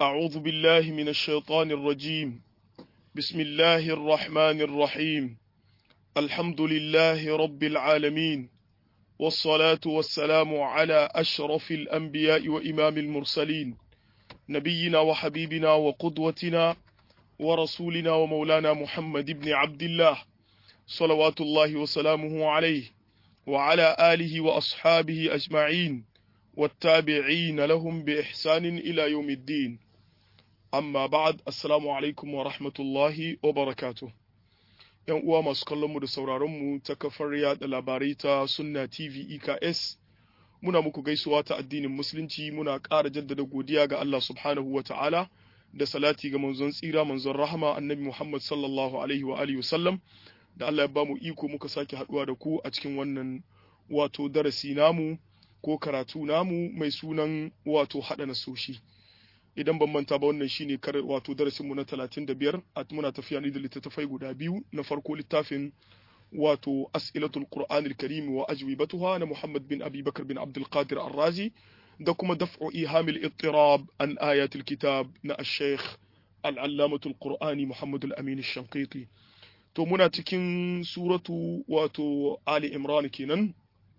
أعوذ بالله من الشيطان الرجيم بسم الله الرحمن الرحيم الحمد لله رب العالمين والصلاة والسلام على أشرف الأنبياء وإمام المرسلين نبينا وحبيبنا وقدوتنا ورسولنا ومولانا محمد بن عبد الله صلوات الله وسلامه عليه وعلى آله وأصحابه أجمعين والتابعين لهم بإحسان إلى يوم الدين amma ba'ad assalamu alaikum wa rahmatullahi wa barakatuh yan uwa masu kallon mu da sauraron mu ta kafar yada labarai ta sunna tv eks muna muku gaisuwa ta addinin musulunci muna ƙara jaddada godiya ga Allah subhanahu wa ta'ala da salati ga manzon tsira manzon rahama annabi Muhammad sallallahu alaihi wa alihi wasallam da Allah ya ba mu iko muka sake haduwa da ku a cikin wannan wato darasi namu ko karatu namu mai sunan wato hada nasoshi idan ban manta ba wannan shine kar wato darasin mu na 35 a muna tafiya ne da littattafai guda biyu na farko littafin wato as'ilatul qur'anil karim wa ajwibatuha na Muhammad bin Abi Bakar bin Abdul Qadir Ar-Razi da kuma daf'u ihamil ittirab an ayatul kitab na ash-shaykh al-allamatul qur'ani Muhammad al-Amin ash-Shanqiti to muna cikin suratu wato Ali Imran kenan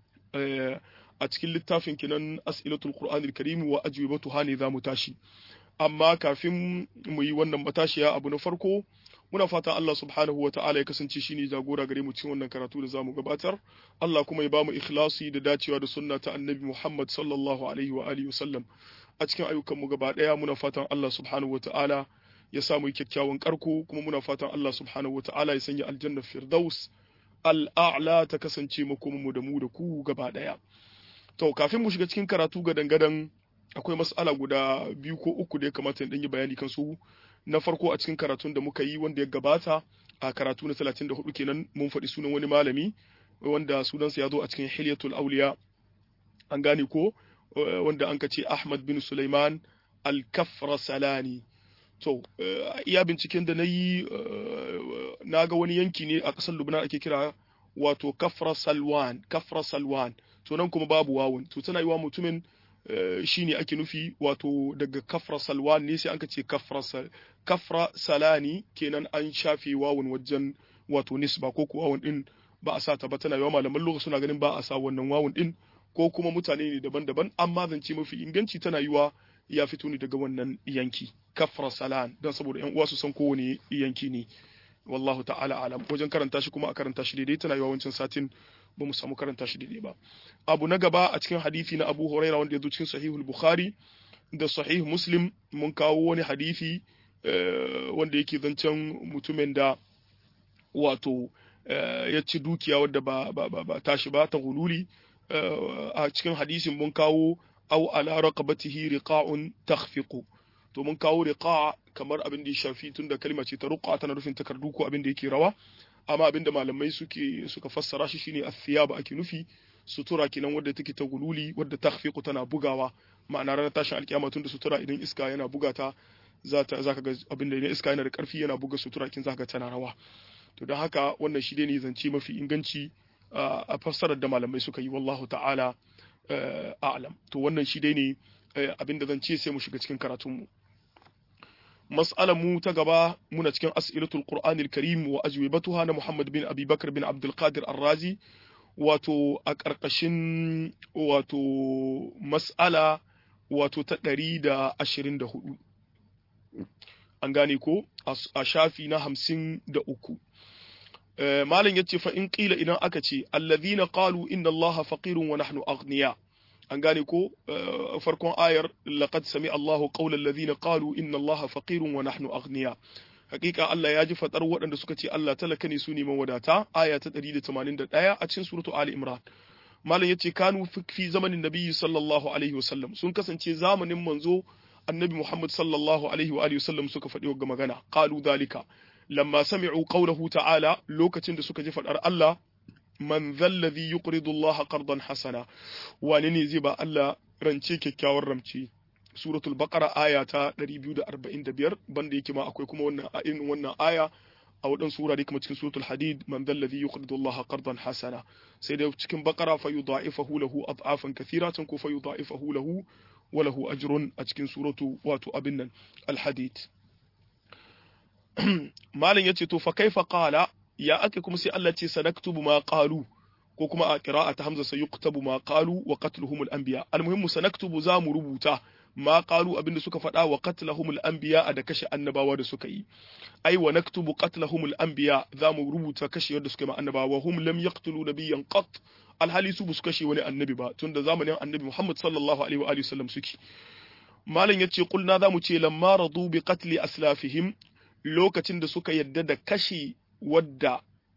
a cikin littafin kinan as'ilatul qur'anil karim wa ajwibatuha ne zamu tashi amma kafin mu yi wannan matashiya abu na farko muna fatan Allah subhanahu wa ta'ala ya kasance shine jagora gare mu cikin wannan karatu da zamu gabatar Allah kuma ya ba mu ikhlasi da dacewa da sunna ta annabi Muhammad sallallahu alaihi wa alihi wasallam a cikin ayyukan mu gaba daya muna fatan Allah subhanahu wa ta'ala ya samu kyakkyawan karko kuma muna fatan Allah subhanahu wa ta'ala ya sanya aljanna firdaus al'a'la ta kasance makomanmu da mu da ku gaba daya To, kafin mu shiga cikin karatu ga dangadan akwai mas'ala guda biyu ko uku da ya kamata in yi bayani kan su. Na farko a cikin karatun da muka yi wanda ya gabata a karatu na 34 kenan mun faɗi sunan wani malami wanda sunansa ya zo a cikin Hilyatul Auliya. An gane ko wanda an ce Ahmad bin Sulaiman Al-Kafra Salani. To, iya binciken da na yi na ga wani yanki ne a ƙasar Lubnan ake kira wato Kafra Salwan, Kafra Salwan. to nan kuma babu wawun to tana yiwa mutumin shine ake nufi wato daga kafra salwan ne sai an ce kafra kafra salani kenan an shafe wawun wajen wato nisba ko kuwa wawun din ba a sa ta ba tana yiwa malaman lugha suna ganin ba a sa wannan wawun din ko kuma mutane ne daban-daban amma zance mafi inganci tana yiwa ya fito ne daga wannan yanki kafra salan don saboda yan uwa su san kowane yanki ne wallahu ta'ala alam wajen karanta shi kuma a karanta shi daidai tana yiwa wancan satin ba mu samu karanta shi daidai ba abu na gaba a cikin hadisi na Abu Huraira wanda ya zo cikin Sahihul Bukhari da Sahih Muslim mun kawo wani hadisi wanda yake zancen mutumin da wato ya ci dukiya wadda ba ba ba, ba tashi ba ta hululi a cikin hadisin mun kawo au ala raqabatihi riqa'un takhfiqu to mun kawo riqa kamar abin da ya shafi tunda kalma ce ta ruqa tana nufin takardu ko abin da yake rawa amma abinda malamai suke suka fassara shi shine athiyaba ake nufi sutura kenan wadda take ta gululi wadda takhfiqu tana bugawa ma'ana ranar tashin alkiyama tunda sutura idan iska yana bugata zata zaka ga abinda idan iska yana da karfi yana buga sutura kin zaka tana rawa to don haka wannan shi ne zance mafi inganci a fassarar da malamai suka yi wallahu ta'ala a'lam to wannan shi dai ne abinda zan ce sai mu shiga cikin karatunmu mas'alar mu ta gaba muna cikin as'ilatul qur'anil karim wa ajwibatuha na Muhammad bin Abi Bakar bin Abdul Qadir Ar-Razi wato a ƙarƙashin wato mas'ala wato ta 124 an gane ko a shafi na 53 malam yace fa in qila idan aka ce alladhina qalu inna allaha faqirun wa nahnu aghniya an gane ko farkon ayar laqad sami Allahu qawla alladhina qalu inna Allaha faqirun wa nahnu aghniya hakika Allah ya ji fadar waɗanda suka ce Allah talaka ne su neman wadata aya ta 181 a cikin suratu Ali Imran malam yace kanu fi zamanin nabiyyi sallallahu alaihi wasallam sun kasance zamanin manzo annabi Muhammad sallallahu alaihi wa alihi wasallam suka faɗi wa magana qalu dalika lamma sami'u qawlahu ta'ala lokacin da suka ji fadar Allah man zallazi yuqridu Allah qardan hasana wani ne zai ba Allah rance kyakkyawar ramce suratul baqara aya ta 245 banda yake ma akwai kuma wannan irin wannan aya a waɗansu wurare kuma cikin suratul hadid man zallazi yuqridu Allah qardan hasana sai da cikin baqara fa yudha'ifahu lahu ad'afan kathiratan ko fa yudha'ifahu lahu walahu ajrun a cikin suratu wato abin nan al-hadid malam yace to fa kaifa qala ya ake kuma sai Allah ce sanaktubu ma qalu ko kuma a qira'ata hamza sayuktabu ma qalu wa qatluhum al-anbiya al-muhimmu sanaktubu za mu rubuta ma qalu abinda suka faɗa wa qatlahum al-anbiya da kashe annabawa da suka yi ai wa naktubu qatlahum al-anbiya za mu rubuta kashe yadda suka yi annabawa hum lam yaqtulu nabiyyan qat alhali su su kashe wani annabi ba tunda zamanin annabi Muhammad sallallahu alaihi wa alihi wasallam suke malam yace kulna za mu ce lamma radu bi qatli aslafihim lokacin da suka yadda da kashe wadda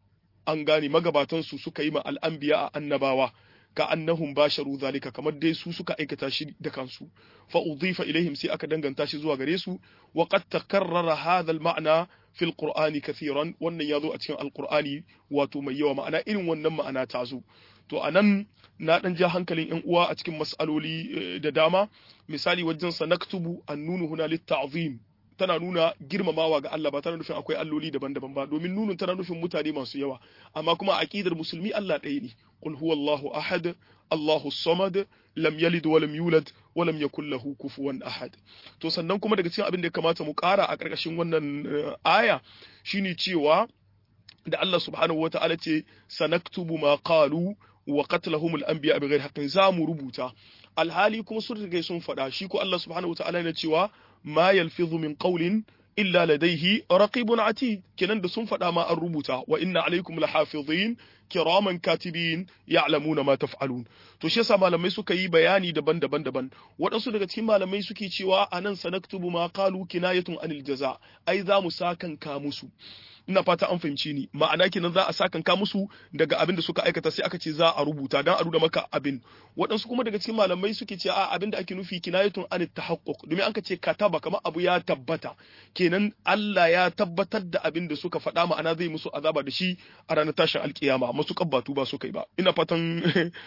an gane magabatansu suka yi ma al'anbiya a annabawa ka annahum basharu zalika kamar dai su suka aikata shi da kansu fa udhifa ilaihim sai aka danganta shi zuwa gare su wa qad takarrara hadha al-ma'na fil qur'ani kathiran wannan yazo a cikin alqur'ani wato mai yawa ma'ana irin wannan ma'ana ta zo to anan na dan ja hankalin yan uwa a cikin mas'aloli da dama misali wajen sanaktubu annunu huna lit-ta'zim tana nuna girmamawa ga Allah ba tana nufin akwai alloli daban-daban ba domin nunun tana nufin mutane masu yawa amma kuma aqidar musulmi Allah ɗaya ne qul huwallahu ahad Allahu samad lam yalid wa lam yulad wa lam yakul lahu kufuwan ahad to sannan kuma daga cikin abin da ya kamata mu ƙara a ƙarƙashin wannan aya shine cewa da Allah subhanahu wata'ala ce sanaktubu ma qalu wa qatlahum al-anbiya bighairi haqqin za mu rubuta alhali kuma sun riga sun faɗa shi ko Allah subhanahu wata'ala yana cewa ma yalfidhu min qawlin illa ladayhi raqibun atid kenan da sun faɗa ma an rubuta wa inna alaikum lahafizin kiraman katibin ya'lamuna ma taf'alun to shi yasa malamai suka yi bayani daban-daban daban waɗansu daga cikin malamai suke cewa anan sanaktubu ma qalu kinayatun anil jaza ai za mu sakanka musu ina fata an fahimci ni ma'ana kenan za a sakanka musu daga abin da suka aikata sai aka ce za a rubuta dan a nuna maka abin waɗansu kuma daga cikin malamai suke ce a abin da ake nufi kinayatun anit tahaqquq domin an ka ce kataba kamar abu ya tabbata kenan Allah ya tabbatar da abin da suka faɗa ma'ana zai musu azaba da shi a ranar tashin alkiyama masu kabbatu ba su kai ba ina fatan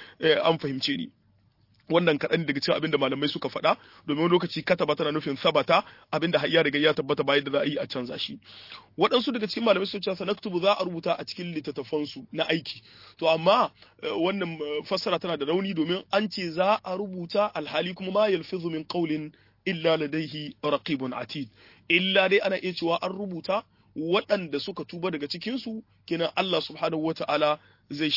an fahimce ni wannan kaɗan daga cikin abin da malamai suka faɗa domin wani lokaci kataba tana nufin sabata abin da ya riga ya tabbata bayan da za a yi a canza shi waɗansu daga cikin malamai sun ce sanaktubu za a rubuta a cikin littattafansu na aiki to amma wannan fassara tana da rauni domin an ce za a rubuta alhali kuma ma yalfizu min qawlin illa ladaihi raqibun atid illa dai ana iya cewa an rubuta waɗanda suka tuba daga cikinsu kenan Allah subhanahu wata'ala zai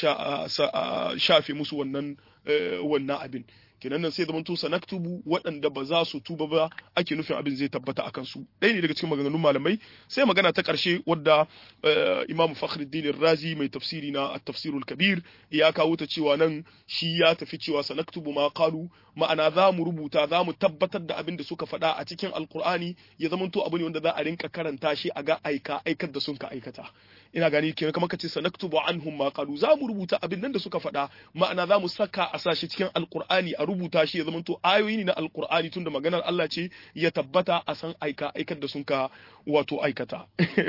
shafe musu wannan wannan abin kenan nan sai zaman to sanaktubu waɗanda ba za su tuba ba ake nufin abin zai tabbata akan su ɗaya ne daga cikin maganganun malamai sai magana ta ƙarshe wadda Imam Fakhruddin Razi mai tafsiri na at-tafsirul kabir ya kawo ta cewa nan shi ya tafi cewa sanaktubu ma qalu ma'ana za mu rubuta za mu tabbatar da abin da suka faɗa a cikin alkur'ani ya zama to abu ne wanda za a rinka karanta shi a ga aika aikar da sun ka aikata ina gani kenan kamar kace sanaktubu anhum ma qalu za mu rubuta abin nan da suka faɗa ma'ana za mu saka a sashi cikin alkur'ani a rubuta shi ya zama to ayoyi ne na alkur'ani tunda maganar Allah ce ya tabbata a san aika aikar da sun ka wato aikata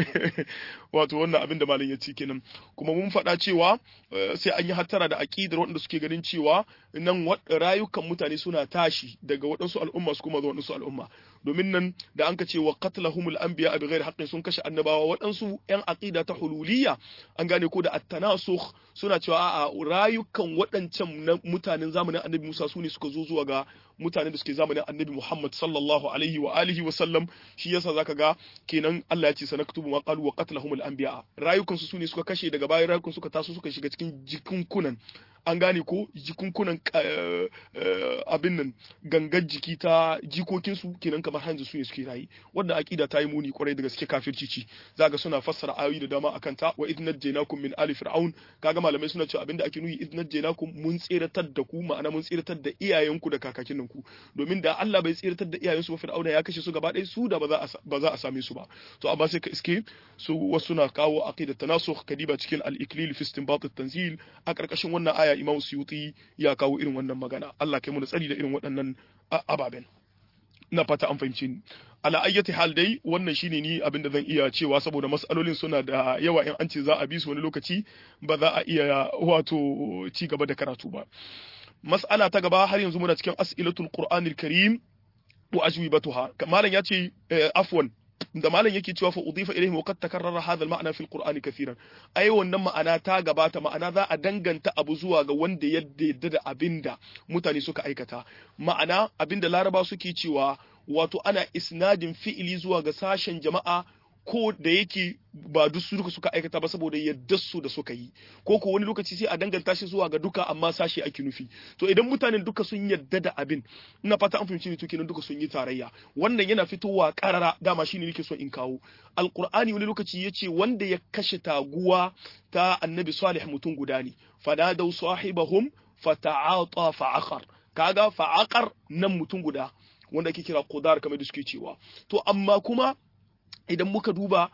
wato wannan abin da malam ya ce kenan kuma mun faɗa cewa sai an yi hattara da aqidar waɗanda suke ganin cewa nan rayukan mutane suna tashi daga waɗansu al'umma su kuma zuwa waɗansu al'umma domin nan da an ka ce wa qatlahumul anbiya bi ghairi haqqin sun kashe annabawa waɗansu yan aqida ta hululiyya an gane ko da at-tanasukh suna cewa a'a rayukan waɗancan mutanen zamanin annabi Musa su ne suka zo zuwa ga mutanen da suke zamanin annabi Muhammad sallallahu alaihi wa alihi wa sallam shi yasa zaka ga kenan Allah ya ce sanaktubu ma qalu wa qatlahumul anbiya rayukan su ne suka kashe daga bayan rayukan suka taso suka shiga cikin jikunkunan an gane ko jikunkunan abin nan gangar jiki ta jikokinsu kenan kamar hanzu su ne suke rayi wannan aqida ta yi muni kwarai da gaske kafirci ci zaga suna fassara ayoyi da dama akan ta wa idnat jainakum min ali fir'aun kaga malamai suna cewa abinda ake nuyi idnat jainakum mun tsiratar da ku ma'ana mun tsiratar da iyayenku da kakakin ku domin da Allah bai tsiratar da iyayensu ba fir'auna ya kashe su gaba ɗaya su da ba za a ba za a same su ba to amma sai ka iske su wasu na kawo aqidat tanasukh kadiba cikin al-iklil fi istinbat at-tanzil a karkashin wannan aya Imam Suyuti ya kawo irin wannan magana Allah kai mu da tsari da irin waɗannan ababen na fata an fahimci ni ala ayyati hal dai wannan shine ni abinda zan iya cewa saboda mas'alolin suna da yawa in an ce za a bi su wani lokaci ba za a iya wato ci gaba da karatu ba mas'ala ta gaba har yanzu muna cikin as'ilatul qur'anil karim wa ajwibatuha malam ya ce afwan da malam yake cewa fa udifa ilayhi wa qad takarrara hadha al-ma'na fi al-qur'ani kathiran ai wannan ma'ana ta gabata ma'ana za a danganta abu zuwa ga wanda ya yadda da abinda mutane suka aikata ma'ana abinda laraba suke cewa wato ana isnadin fi'ili zuwa ga sashen jama'a ko da yake ba duk su duka suka aikata ba saboda yadda su da suka yi ko ko wani lokaci sai a danganta shi zuwa ga duka amma sashi ake nufi to idan mutanen duka sun yadda da abin ina fata an fahimci ne to kenan duka sun yi tarayya wannan yana fitowa karara dama shine nake so in kawo alqur'ani wani lokaci yace wanda ya kashe taguwa ta annabi salih mutum guda ne fanadau sahibahum fata'ata fa'aqar kaga fa'aqar nan mutum guda wanda ake kira qudar kamar da suke cewa to amma kuma idan muka duba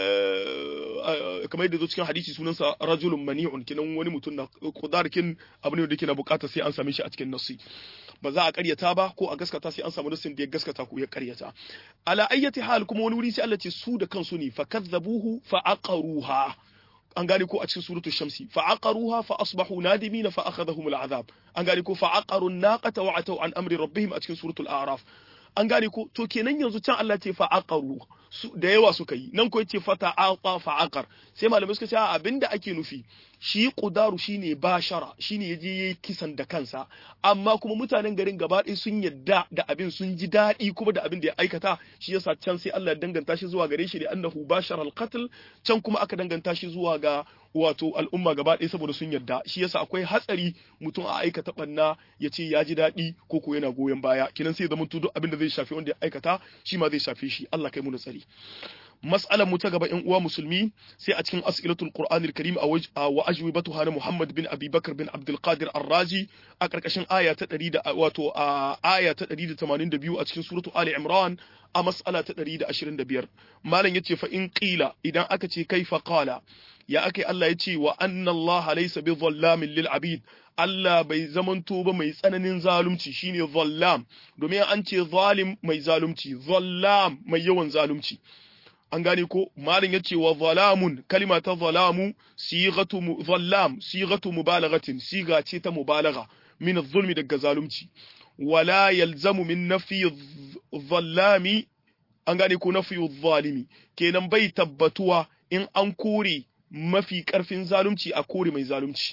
kamar yadda zo cikin hadisi sunansa rajulun mani'un kinan wani mutum na kudarkin abu ne da yake na bukata sai an same shi a cikin nasi ba za a karyata ba ko a gaskata sai an samu nasin da ya gaskata ko ya karyata ala ayyati hal kuma wani wuri sai Allah ce su da kansu ne fa kadzabuhu fa aqaruha an gane ko a cikin suratul shamsi fa aqaruha fa asbahu nadimin fa akhadhahum al'azab an gane ko fa aqaru an-naqata wa ataw an amri rabbihim a cikin suratul a'raf an gane ko to kenan yanzu can Allah ce fa aqaru da yawa suka yi nan ko yace fata aqa fa aqar sai malamai suka ce abinda ake nufi shi qudaru shine bashara shine yaje yayi kisan da kansa amma kuma mutanen garin gaba ɗaya sun yadda da abin sun ji daɗi kuma da abin da ya aikata shi yasa can sai Allah ya danganta shi zuwa gare shi da annahu bashara al-qatl can kuma aka danganta shi zuwa ga wato al'umma gaba ɗaya saboda sun yarda shi yasa akwai hatsari mutum a aikata banna ya ce ya ji daɗi ko ko yana goyon baya kinan sai zama duk abin da zai shafi wanda ya aikata shi ma zai shafe shi Allah kai mu tsari mas'alar mu ta gaba ƴan uwa musulmi sai a cikin as'ilatul qur'anil karim wa ajwibatuha na Muhammad bin Abi Bakar bin Abdul Qadir Ar-Razi a karkashin aya ta 100 da wato a aya ta 182 a cikin suratu Ali Imran a mas'ala ta 125 malam yace fa in qila idan aka ce kaifa qala ya akai Allah ya ce wa anna Allah laysa bi dhallamin lil abid Allah bai zamanto ba mai tsananin zalunci shine zallam domin an ce zalim mai zalunci zallam mai yawan zalunci an gane ko malin yace wa zalamun kalima ta zalamu sighatu zallam sighatu mubalaghatin siga ce ta mubalagha min zulmi daga zalunci wala yalzamu min nafi zallami an gane ko nafi zalimi kenan bai tabbatuwa in an kore mafi karfin zalunci a kore mai zalunci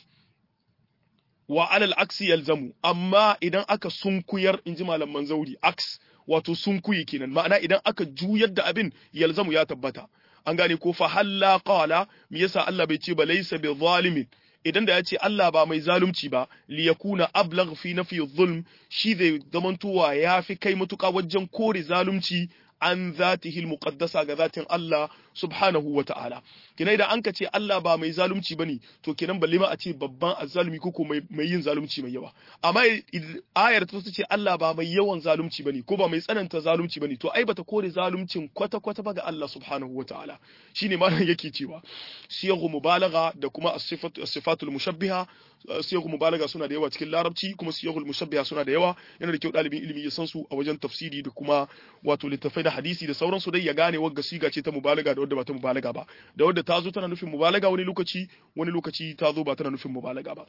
wa alal aksi yalzamu amma idan aka sunkuyar inji malaman zauri aks wato sunkuyi kenan ma'ana idan aka juyar da abin yalzamu ya tabbata an gane ko fa halla qala me yasa Allah bai ce ba laysa bi zalimin idan da ya ce Allah ba mai zalunci ba li yakuna ablagh fi nafi zulm shi zai zamantowa ya fi kai matuƙa wajen kore zalunci an zatihi muqaddasa ga zatin Allah subhanahu wa ta'ala kina idan an ka ce Allah ba mai zalunci bane to kenan balle ma a ce babban azzalumi ko mai, mai yin zalunci mai yawa amma ayar ta ce Allah ba mai yawan zalunci bane ko ba mai tsananta zalunci bane to ai bata kore zaluncin kwata kwata ba ga Allah subhanahu wa ta'ala shine malam yake cewa siyaghu mubalagha da kuma as-sifatul mushabbiha siyaghu mubalagha suna da yawa cikin larabci kuma siyaghul mushabbiha suna da yawa yana da kyau dalibin ilimi ya san su a wajen tafsiri da kuma wato littafai da hadisi da sauransu dai ya gane wagga siga ce ta mubalaga da wadda ba ta mubalaga ba da wadda ta zo tana nufin mubalaga wani lokaci wani lokaci ta zo ba tana nufin mubalaga ba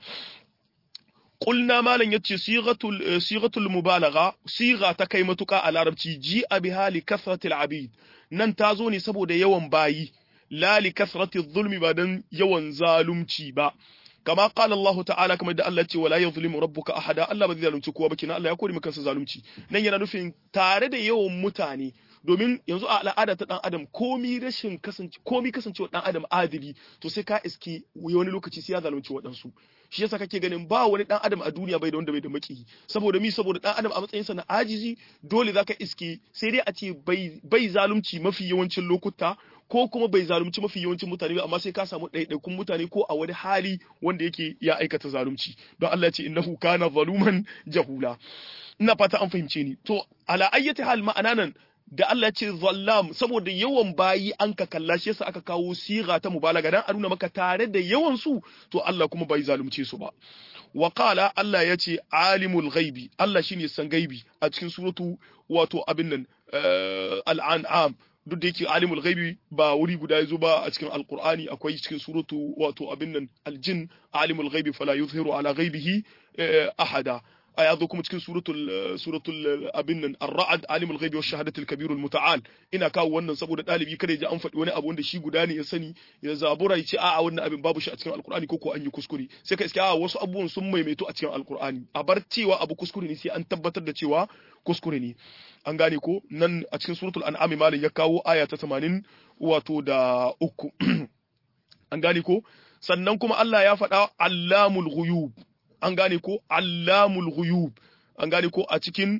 qulna malan yace sighatul sighatul mubalagha siga ta kai matuka a larabci ji abi hali kasratil abid nan ta zo ne saboda yawan bayi la li kasratil zulmi ba dan yawan zalunci ba kama qala Allah ta'ala kamar da Allah ce wala yuzlimu rabbuka ahada Allah ba zai zalunci kowa ba kina Allah ya kore maka kansa zalunci nan yana nufin tare da yawan mutane domin yanzu a al'ada ta dan adam komi rashin kasance komi kasancewa dan adam adili to sai ka iski wani lokaci sai ya zalunci waɗansu shi yasa kake ganin ba wani dan adam a duniya bai da wanda bai da maki saboda mi saboda dan adam a matsayinsa na ajizi dole zaka iske sai dai a ce bai bai zalunci mafi yawancin lokuta ko kuma bai zalunci mafi yawancin mutane ba amma sai ka samu ɗaiɗaikun mutane ko a wani hali wanda yake ya aikata zalunci don Allah ya ce innahu kana zaluman jahula ina fata an fahimce ni to ala ayyati hal ma'ana nan da Allah ce zallam saboda yawan bayi an ka kalla shi yasa aka kawo siga ta mubalaga dan a nuna maka tare da yawan su to Allah kuma bai zalunce su ba wa qala Allah ya ce alimul ghaibi Allah shine san gaibi a cikin suratu wato abin nan al'an'am duk da yake alimul ghaibi ba wuri guda yazo ba a cikin alqur'ani akwai cikin suratu wato abin nan aljin alimul ghaibi fala yuzhiru ala ghaibihi ahada ya zo kuma cikin suratul suratul abin nan ar-ra'd alimul ghaibi wash shahadatul kabirul muta'al ina kawo wannan saboda dalibi kada ya ji an faɗi wani abu wanda shi guda ne ya sani ya zabura ya ce a'a wannan abin babu shi a cikin alqur'ani ko ko an yi kuskure sai ka iske a'a wasu abubuwan sun maimaito a cikin alqur'ani a bar cewa abu kuskure ne sai an tabbatar da cewa kuskure ne an gane ko nan a cikin suratul an'am malin ya kawo aya ta 80 wato da uku an gane ko sannan kuma Allah ya faɗa allamul ghuyub an gane ko allamul ghuyub an gane ko a cikin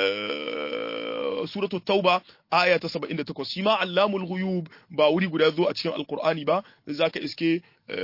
suratul tauba aya ta 78 shi ma allamul ghuyub ba wuri guda zo a cikin alqur'ani ba zaka iske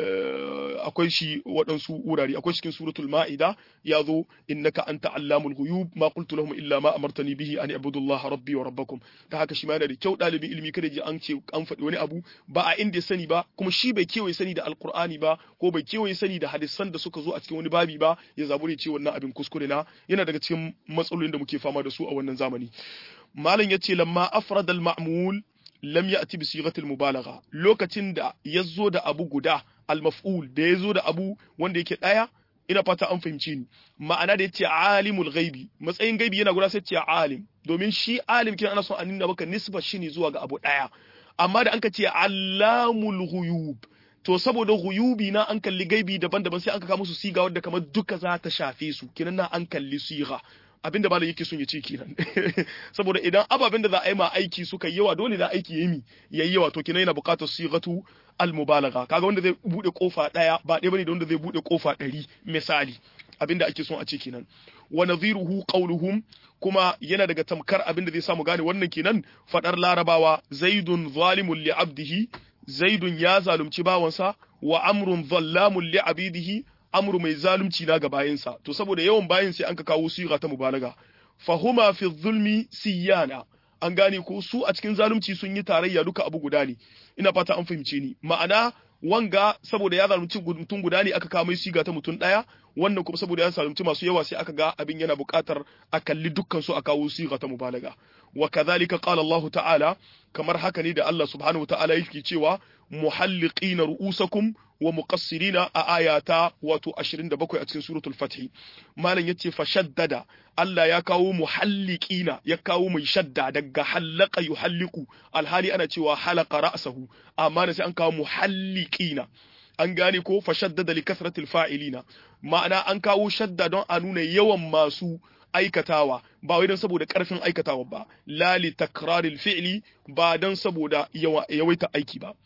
akwai shi waɗansu wurare akwai cikin suratul ma'ida ya zo innaka anta allamul ghuyub ma qultu lahum illa ma amartani bihi an ibudu Allah rabbi wa rabbakum ta haka shi ma yana da kyau ɗalibin ilimi kada ji an ce an faɗi wani abu ba a inda ya sani ba kuma shi bai kewaye sani da alqur'ani ba ko bai kewaye sani da hadisan da suka zo a cikin wani babi ba ya zabure ce wannan abin kuskure na yana daga cikin matsalolin da muke fama da su a wannan zamani malam yace lamma afrada al-ma'mul lam ya'ti bi sighatil mubalagha lokacin da yazo da abu guda al-maf'ul da yazo da abu wanda yake daya ina fata an fahimci ni ma'ana da yace alimul ghaibi matsayin gaibi yana guda sai ce alim domin shi alim kin ana son a nuna maka nisba shi ne zuwa ga abu daya amma da anka ce allamul ghuyub to saboda ghuyubi na an kalli gaibi daban-daban sai an ka musu siga wadda kamar duka za ta shafe su kinan na an kalli siga abinda malam yake son ya ce kenan saboda idan ababen da za a yi ma aiki suka yi yawa dole na aiki yayi yayi yawa to kenan yana buƙatar sigatu al-mubalagha kaga wanda zai bude kofa daya ba ɗaya bane da wanda zai bude kofa ɗari misali abinda ake son a ce kenan wa nadhiruhu qawluhum kuma yana daga tamkar abinda zai samu gane wannan kenan fadar larabawa zaidun zalimun li abdihi zaidun ya zalunci bawansa wa amrun zallamun li abidihi amru mai zalunci na ga bayinsa to saboda yawan bayin sai an ka kawo siga ta mubalaga fahuma fi zulmi siyana an gane ko su a cikin zalunci sun yi tarayya duka abu guda ne ina fata an fahimce ni ma'ana wanga saboda ya zalunci mutum guda ne aka kawo mai siga ta mutum daya wannan kuma saboda ya zalunci masu yawa sai aka ga abin yana buƙatar a kalli dukkan su a kawo siga ta mubalaga wa kadhalika qala Allah ta'ala kamar haka ne da Allah subhanahu wa ta'ala yake cewa muhalliqina ru'usakum wa muqassirina a ayata wato 27 a cikin suratul fath malam yace fa shaddada Allah ya kawo muhalliqina ya kawo mai shadda daga hallaka yuhalliqu alhali ana cewa halaka ra'sahu amma sai an kawo muhalliqina an gane ko fa shaddada li kasratil fa'ilina ma'ana an kawo shadda don a nuna yawan masu aikatawa ba wai don saboda karfin aikatawa ba la li takraril fi'li ba don saboda yawaita aiki ba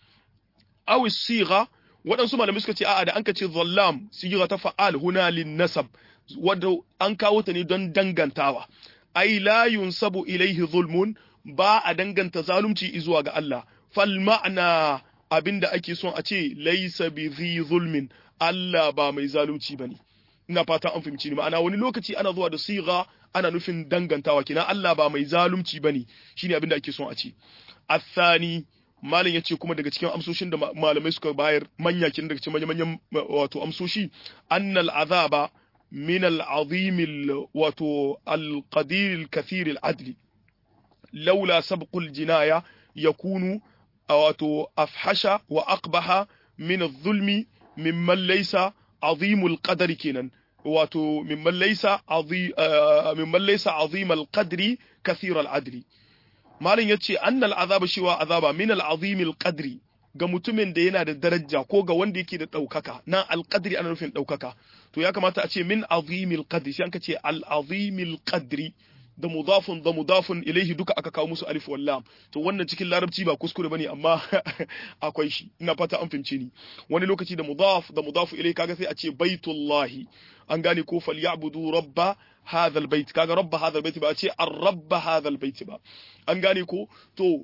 aw sigha waɗansu malamai suka ce a'a da an ka ce zallam sigira ta fa'al huna lin nasab wadda an kawo ta ne don dangantawa ai la yunsabu ilaihi zulmun ba a danganta zalunci zuwa ga Allah fal ma'ana abinda ake son a ce laysa bi zi zulmin Allah ba mai zalunci bane ina fata an fahimci ni ma'ana wani lokaci ana zuwa da siga ana nufin dangantawa kina Allah ba mai zalunci bane shine abinda ake son a ce athani malam ya ce kuma daga cikin amsoshin da malamai suka bayar manya kin daga cikin manyan wato amsoshi annal azaba min al-azim wato al-qadir al-kathir al-adli laula sabqul jinaya yakunu wato afhasha wa aqbaha min adh-dhulmi mimman laysa azim al-qadri kenan wato mimman laysa azim mimman laysa azim al-qadri kathir al-adli malin ya ce annal azaba shiwa azaba min al'azimil qadri ga mutumin da yana da daraja ko ga wanda yake da ɗaukaka nan alƙadri ana nufin ɗaukaka to ya kamata a ce min azimil qadri sai an ka ce al'azimil qadri da mudafun da mudafun ilaihi duka aka kawo musu alif wal lam to wannan cikin larabci ba kuskure bane amma akwai shi ina fata an fahimce ni wani lokaci da mudaf da mudafu ilaihi kaga sai a ce baitullahi an gane ko falyabudu rabba hadha albayt kaga rabba hadha albayt ba a ce ar-rabb hadha albayt ba an gane ko to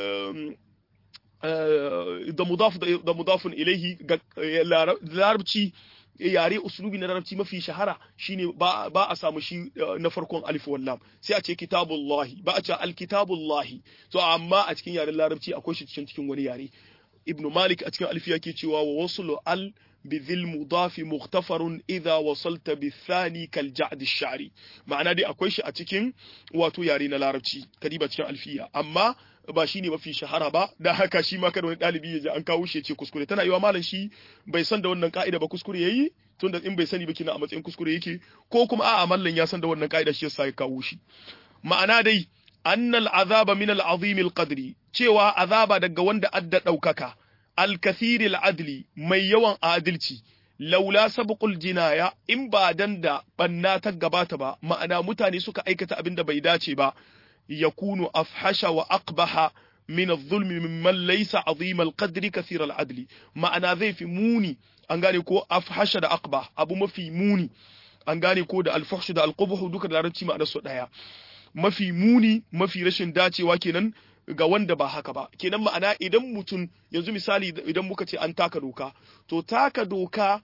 da mudaf da mudafun ilaihi larabci yare uslubi na larabci mafi shahara shine ba ba a samu shi na farkon alif wal lam sai a ce kitabullahi ba a ce alkitabullahi to amma a cikin yaren larabci akwai shi cikin cikin wani yare ibnu malik a cikin alfiya ke cewa wa waslu al بذي المضاف مغتفر إذا وصلت بالثاني كالجعد الشعري معنى دي أكويش أتكين واتو يارينا لاربتي كديبة cikin alfiya amma ba shine mafi shahara ba da haka shi ma kada wani dalibi ya ji an kawo shi ya ce kuskure tana yiwa malam shi bai san da wannan ka'ida ba kuskure yayi tunda in bai sani ba kina a matsayin kuskure yake ko kuma a'a mallan ya san da wannan kaida shi yasa ya kawo shi ma'ana dai annal azaba min al-azim al-qadri cewa azaba daga wanda adda daukaka al-kathir al-adli mai yawan adalci laula sabqul jinaya in ba dan da banna ta gabata ba ma'ana mutane suka aikata abin da bai dace ba yakunu afhasha wa aqbaha min adh-dhulm mimman laysa azim al-qadri kathir al-adli ma'ana zai fi muni an gane ko afhasha da aqbah abu mafi muni an gane ko da al-fuhsh da al-qubh duka da larabci ma'anar su daya mafi muni mafi rashin dacewa kenan ga wanda ba haka ba kenan ma'ana idan mutum yanzu misali idan muka ce an taka doka to taka doka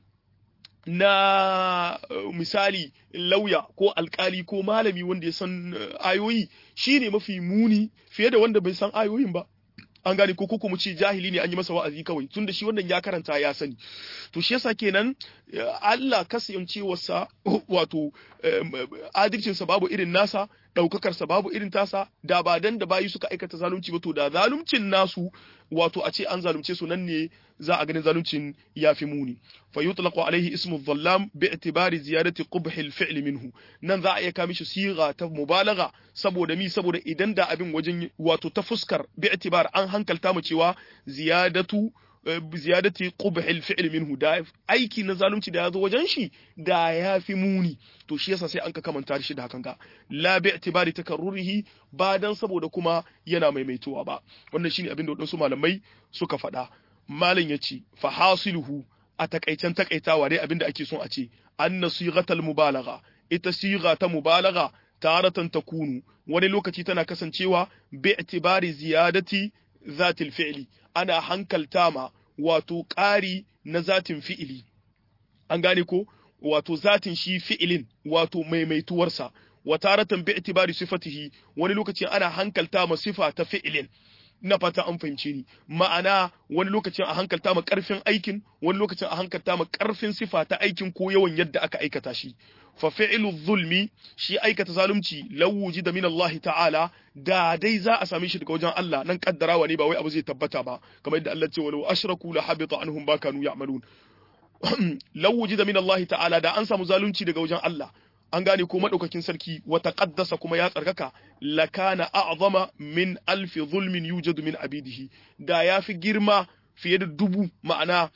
na uh, misali lauya ko alkali ko malami wanda ya san uh, ayoyi shine mafi muni fiye da wanda bai san ayoyin ba an gane ko ko mu ce jahili ne an yi masa wa'azi kawai tunda shi wannan ya karanta ya sani to shi yasa kenan Allah kasancewarsa wato adalcinsa babu irin nasa ɗaukakarsa babu irin tasa da ba dan da bayi suka aikata zalunci ba to da zaluncin nasu wato a ce an zalunce su nan ne za a ganin zaluncin ya fi muni fa yutlaqu alaihi ismu dhallam bi i'tibari ziyadati qubh al-fi'l minhu nan za a iya kamishi siga ta mubalagha saboda mi saboda idan da abin wajen wato ta fuskar bi i'tibar an hankalta mu cewa ziyadatu ziyadati qubh al-fi'l minhu da aiki na zalunci da yazo wajen shi da ya fi muni to shi yasa sai an ka kamanta shi da hakan ga la bi i'tibari takarrurihi ba dan saboda kuma yana maimaituwa ba wannan shine abin da wadansu malamai suka faɗa malam yace fa hasiluhu a takaicen takaitawa dai abin da ake son a ce anna sighatal mubalagha ita sigha ta mubalagha taratan takunu wani lokaci tana kasancewa bi i'tibari ziyadati zatil fi'li ana hankalta ma wato ƙari na zatin fi'ili an gane ko wato zatin shi fi'ilin wato maimaituwarsa wa taratan bi itibari sifatihi wani lokaci ana hankalta ma sifa ta fi'ilin na fata an fahimce ni ma'ana wani lokacin a hankalta ma karfin aikin wani lokacin a hankalta ma karfin sifa ta aikin ko yawan yadda aka aikata shi fa fi'lu zulmi shi aikata zalunci law wujida min Allah ta'ala da dai za a same shi daga wajen Allah nan kaddarawa ne ba wai abu zai tabbata ba kamar yadda Allah ce walau ashraku la habita anhum ba kanu ya'malun law wujida min Allah ta'ala da an samu zalunci daga wajen Allah an gane ko madaukakin sarki wa taqaddasa kuma ya tsarkaka lakana a'zama min alfi zulmin yujadu min abidihi da yafi girma fiye da dubu ma'ana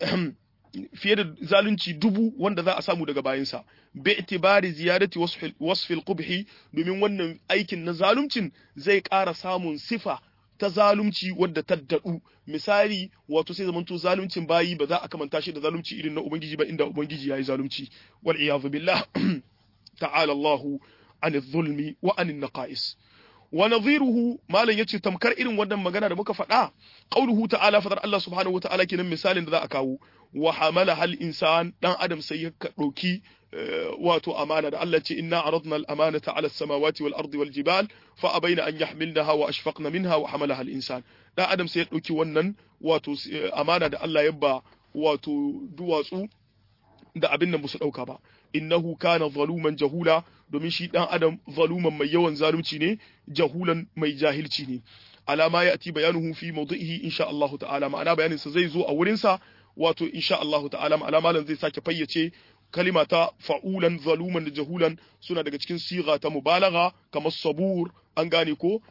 fiye da zalunci dubu wanda za a samu daga bayansa bi itibari ziyadati wasfil qubhi domin wannan aikin na zaluncin zai ƙara samun sifa ta zalunci wadda ta daɗu misali wato sai zamanto zaluncin bayi ba za a kamanta shi da zalunci irin na ubangiji ba inda ubangiji yayi zalunci wal iyadu billah ta'ala Allahu an zulmi wa an naqais wa nadhiruhu malan yace tamkar irin wannan magana da muka faɗa qauluhu ta'ala fadar Allah subhanahu wata'ala kenan misalin da za a kawo wa hamala hal insan dan adam sai ya dauki wato amana da Allah ce inna aradna al amanata ala samawati wal ardi wal jibal fa abaina an yahmilnaha wa ashfaqna minha wa hamalaha al insan dan adam sai ya dauki wannan wato amana da Allah ya ba wato duwatsu da abin nan ba su dauka ba innahu kana zaluman jahula domin shi dan adam zaluman mai yawan zalunci ne jahulan mai jahilci ne alama ya ati bayanuhu fi mawdihi insha Allah ta'ala ma'ana bayanin sa zai zo a wurin sa wato insha Allah ta'ala ma'ana malam zai sake fayyace kalima ta fa'ulan zaluman da jahulan suna daga cikin siga ta mubalagha kamar sabur an gane ko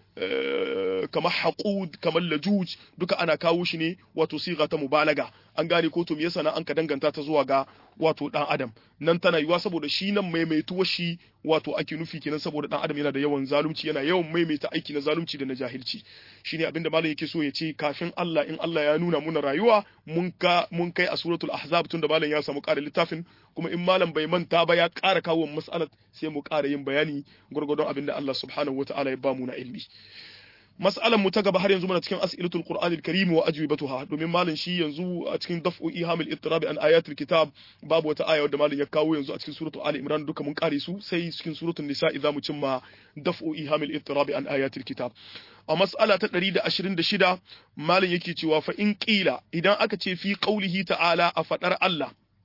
kamar haqud kamar lajuj duka ana kawo shi ne wato siga ta mubalaga an gane ko to me yasa nan an ka danganta ta zuwa ga wato dan adam nan tana yiwa saboda shi nan maimaituwar shi wato ake nufi kenan saboda dan adam yana da yawan zalunci yana yawan maimaita aiki na zalunci da na jahilci shine abinda malam yake so ya ce kafin Allah in Allah ya nuna muna rayuwa mun ka mun kai a suratul ahzab tunda malam ya samu ƙara littafin kuma in malam bai manta ba ya ƙara kawo mas'alar sai mu ƙara yin bayani gurgurdon abinda Allah subhanahu wataala ya ba mu na ilmi mas'alan mu ta gaba har yanzu muna cikin as'ilatul qur'anil karim wa ajwibatuha domin malam shi yanzu a cikin daf'u ihamil ittirabi an ayatul kitab babu wata aya wadda malam ya kawo yanzu a cikin suratul ali imran duka mun kare su sai cikin suratul nisa idza mu cimma daf'u ihamil ittirabi an ayatul kitab a mas'ala ta 126 malam yake cewa fa in qila idan aka ce fi qaulihi ta'ala a fadar Allah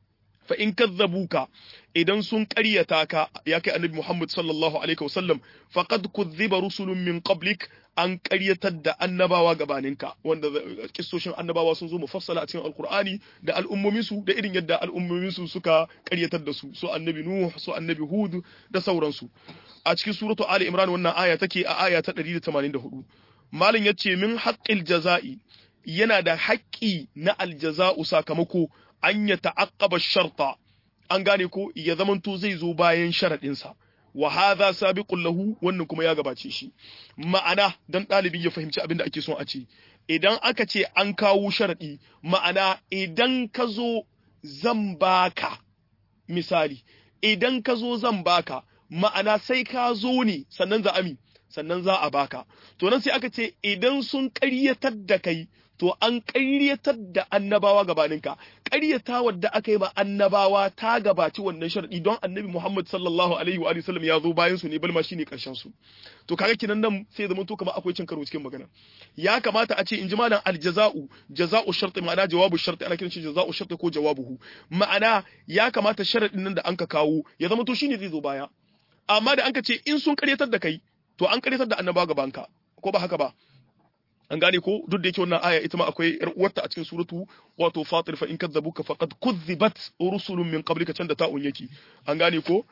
fa in kadzabuka idan sun ƙaryata ka ya kai annabi Muhammad sallallahu alaihi wasallam faqad kuzziba rusulun min qablik an ƙaryatar da annabawa gabaninka wanda kissoshin annabawa sun zo mufassala a cikin alkur'ani da al'ummominsu da irin yadda al'ummominsu suka ƙaryatar da su su annabi nuh su annabi hud da sauransu a cikin suratu ali imran wannan aya take a aya ta 184 malam yace min haqqil jaza'i yana da haƙƙi na aljaza'u sakamako an ya ta'aqqaba sharta an gane ko ya zamanto zai zo bayan sharaɗinsa wa hadha sabiqun lahu wannan kuma ya gabace shi ma'ana dan ɗalibi ya fahimci abin da ake son a ce idan aka ce an kawo sharadi ma'ana idan ka zo zan baka misali idan ka zo zan baka ma'ana sai ka zo ne sannan za ami sannan za a baka to nan sai aka ce idan sun ƙaryatar da kai to an ƙaryatar da annabawa gabaninka ƙaryatawar da aka yi ma annabawa ta gabaci wannan sharadi don annabi Muhammad sallallahu alaihi wa sallam ya zo bayan su ne balma shine karshen su to kaga kinan nan sai zama to kamar akwai cin karo cikin magana ya kamata a ce in ji malam aljaza'u jaza'u sharti ma'ana jawabu sharti ana kiran shi jaza'u sharti ko jawabuhu ma'ana ya kamata sharadin nan da anka kawo ya zama to shine zai zo baya amma da anka ce in sun ƙaryatar da kai to an ƙaryatar da annabawa gabanka ko ba haka ba an gane ko duk da yake wannan aya ita ma akwai yar uwarta a cikin suratu wato fatir fa in kadzabuka faqad kuzzibat rusulun min qablika can da ta'un yake an gane ko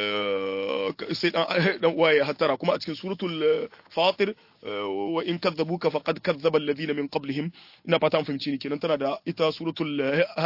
sai dan dan uwaye hattara kuma a cikin suratul fatir wa in kadzabuka faqad kazzaba alladhina min qablihim ina fata an fahimci ni kenan tana da ita suratul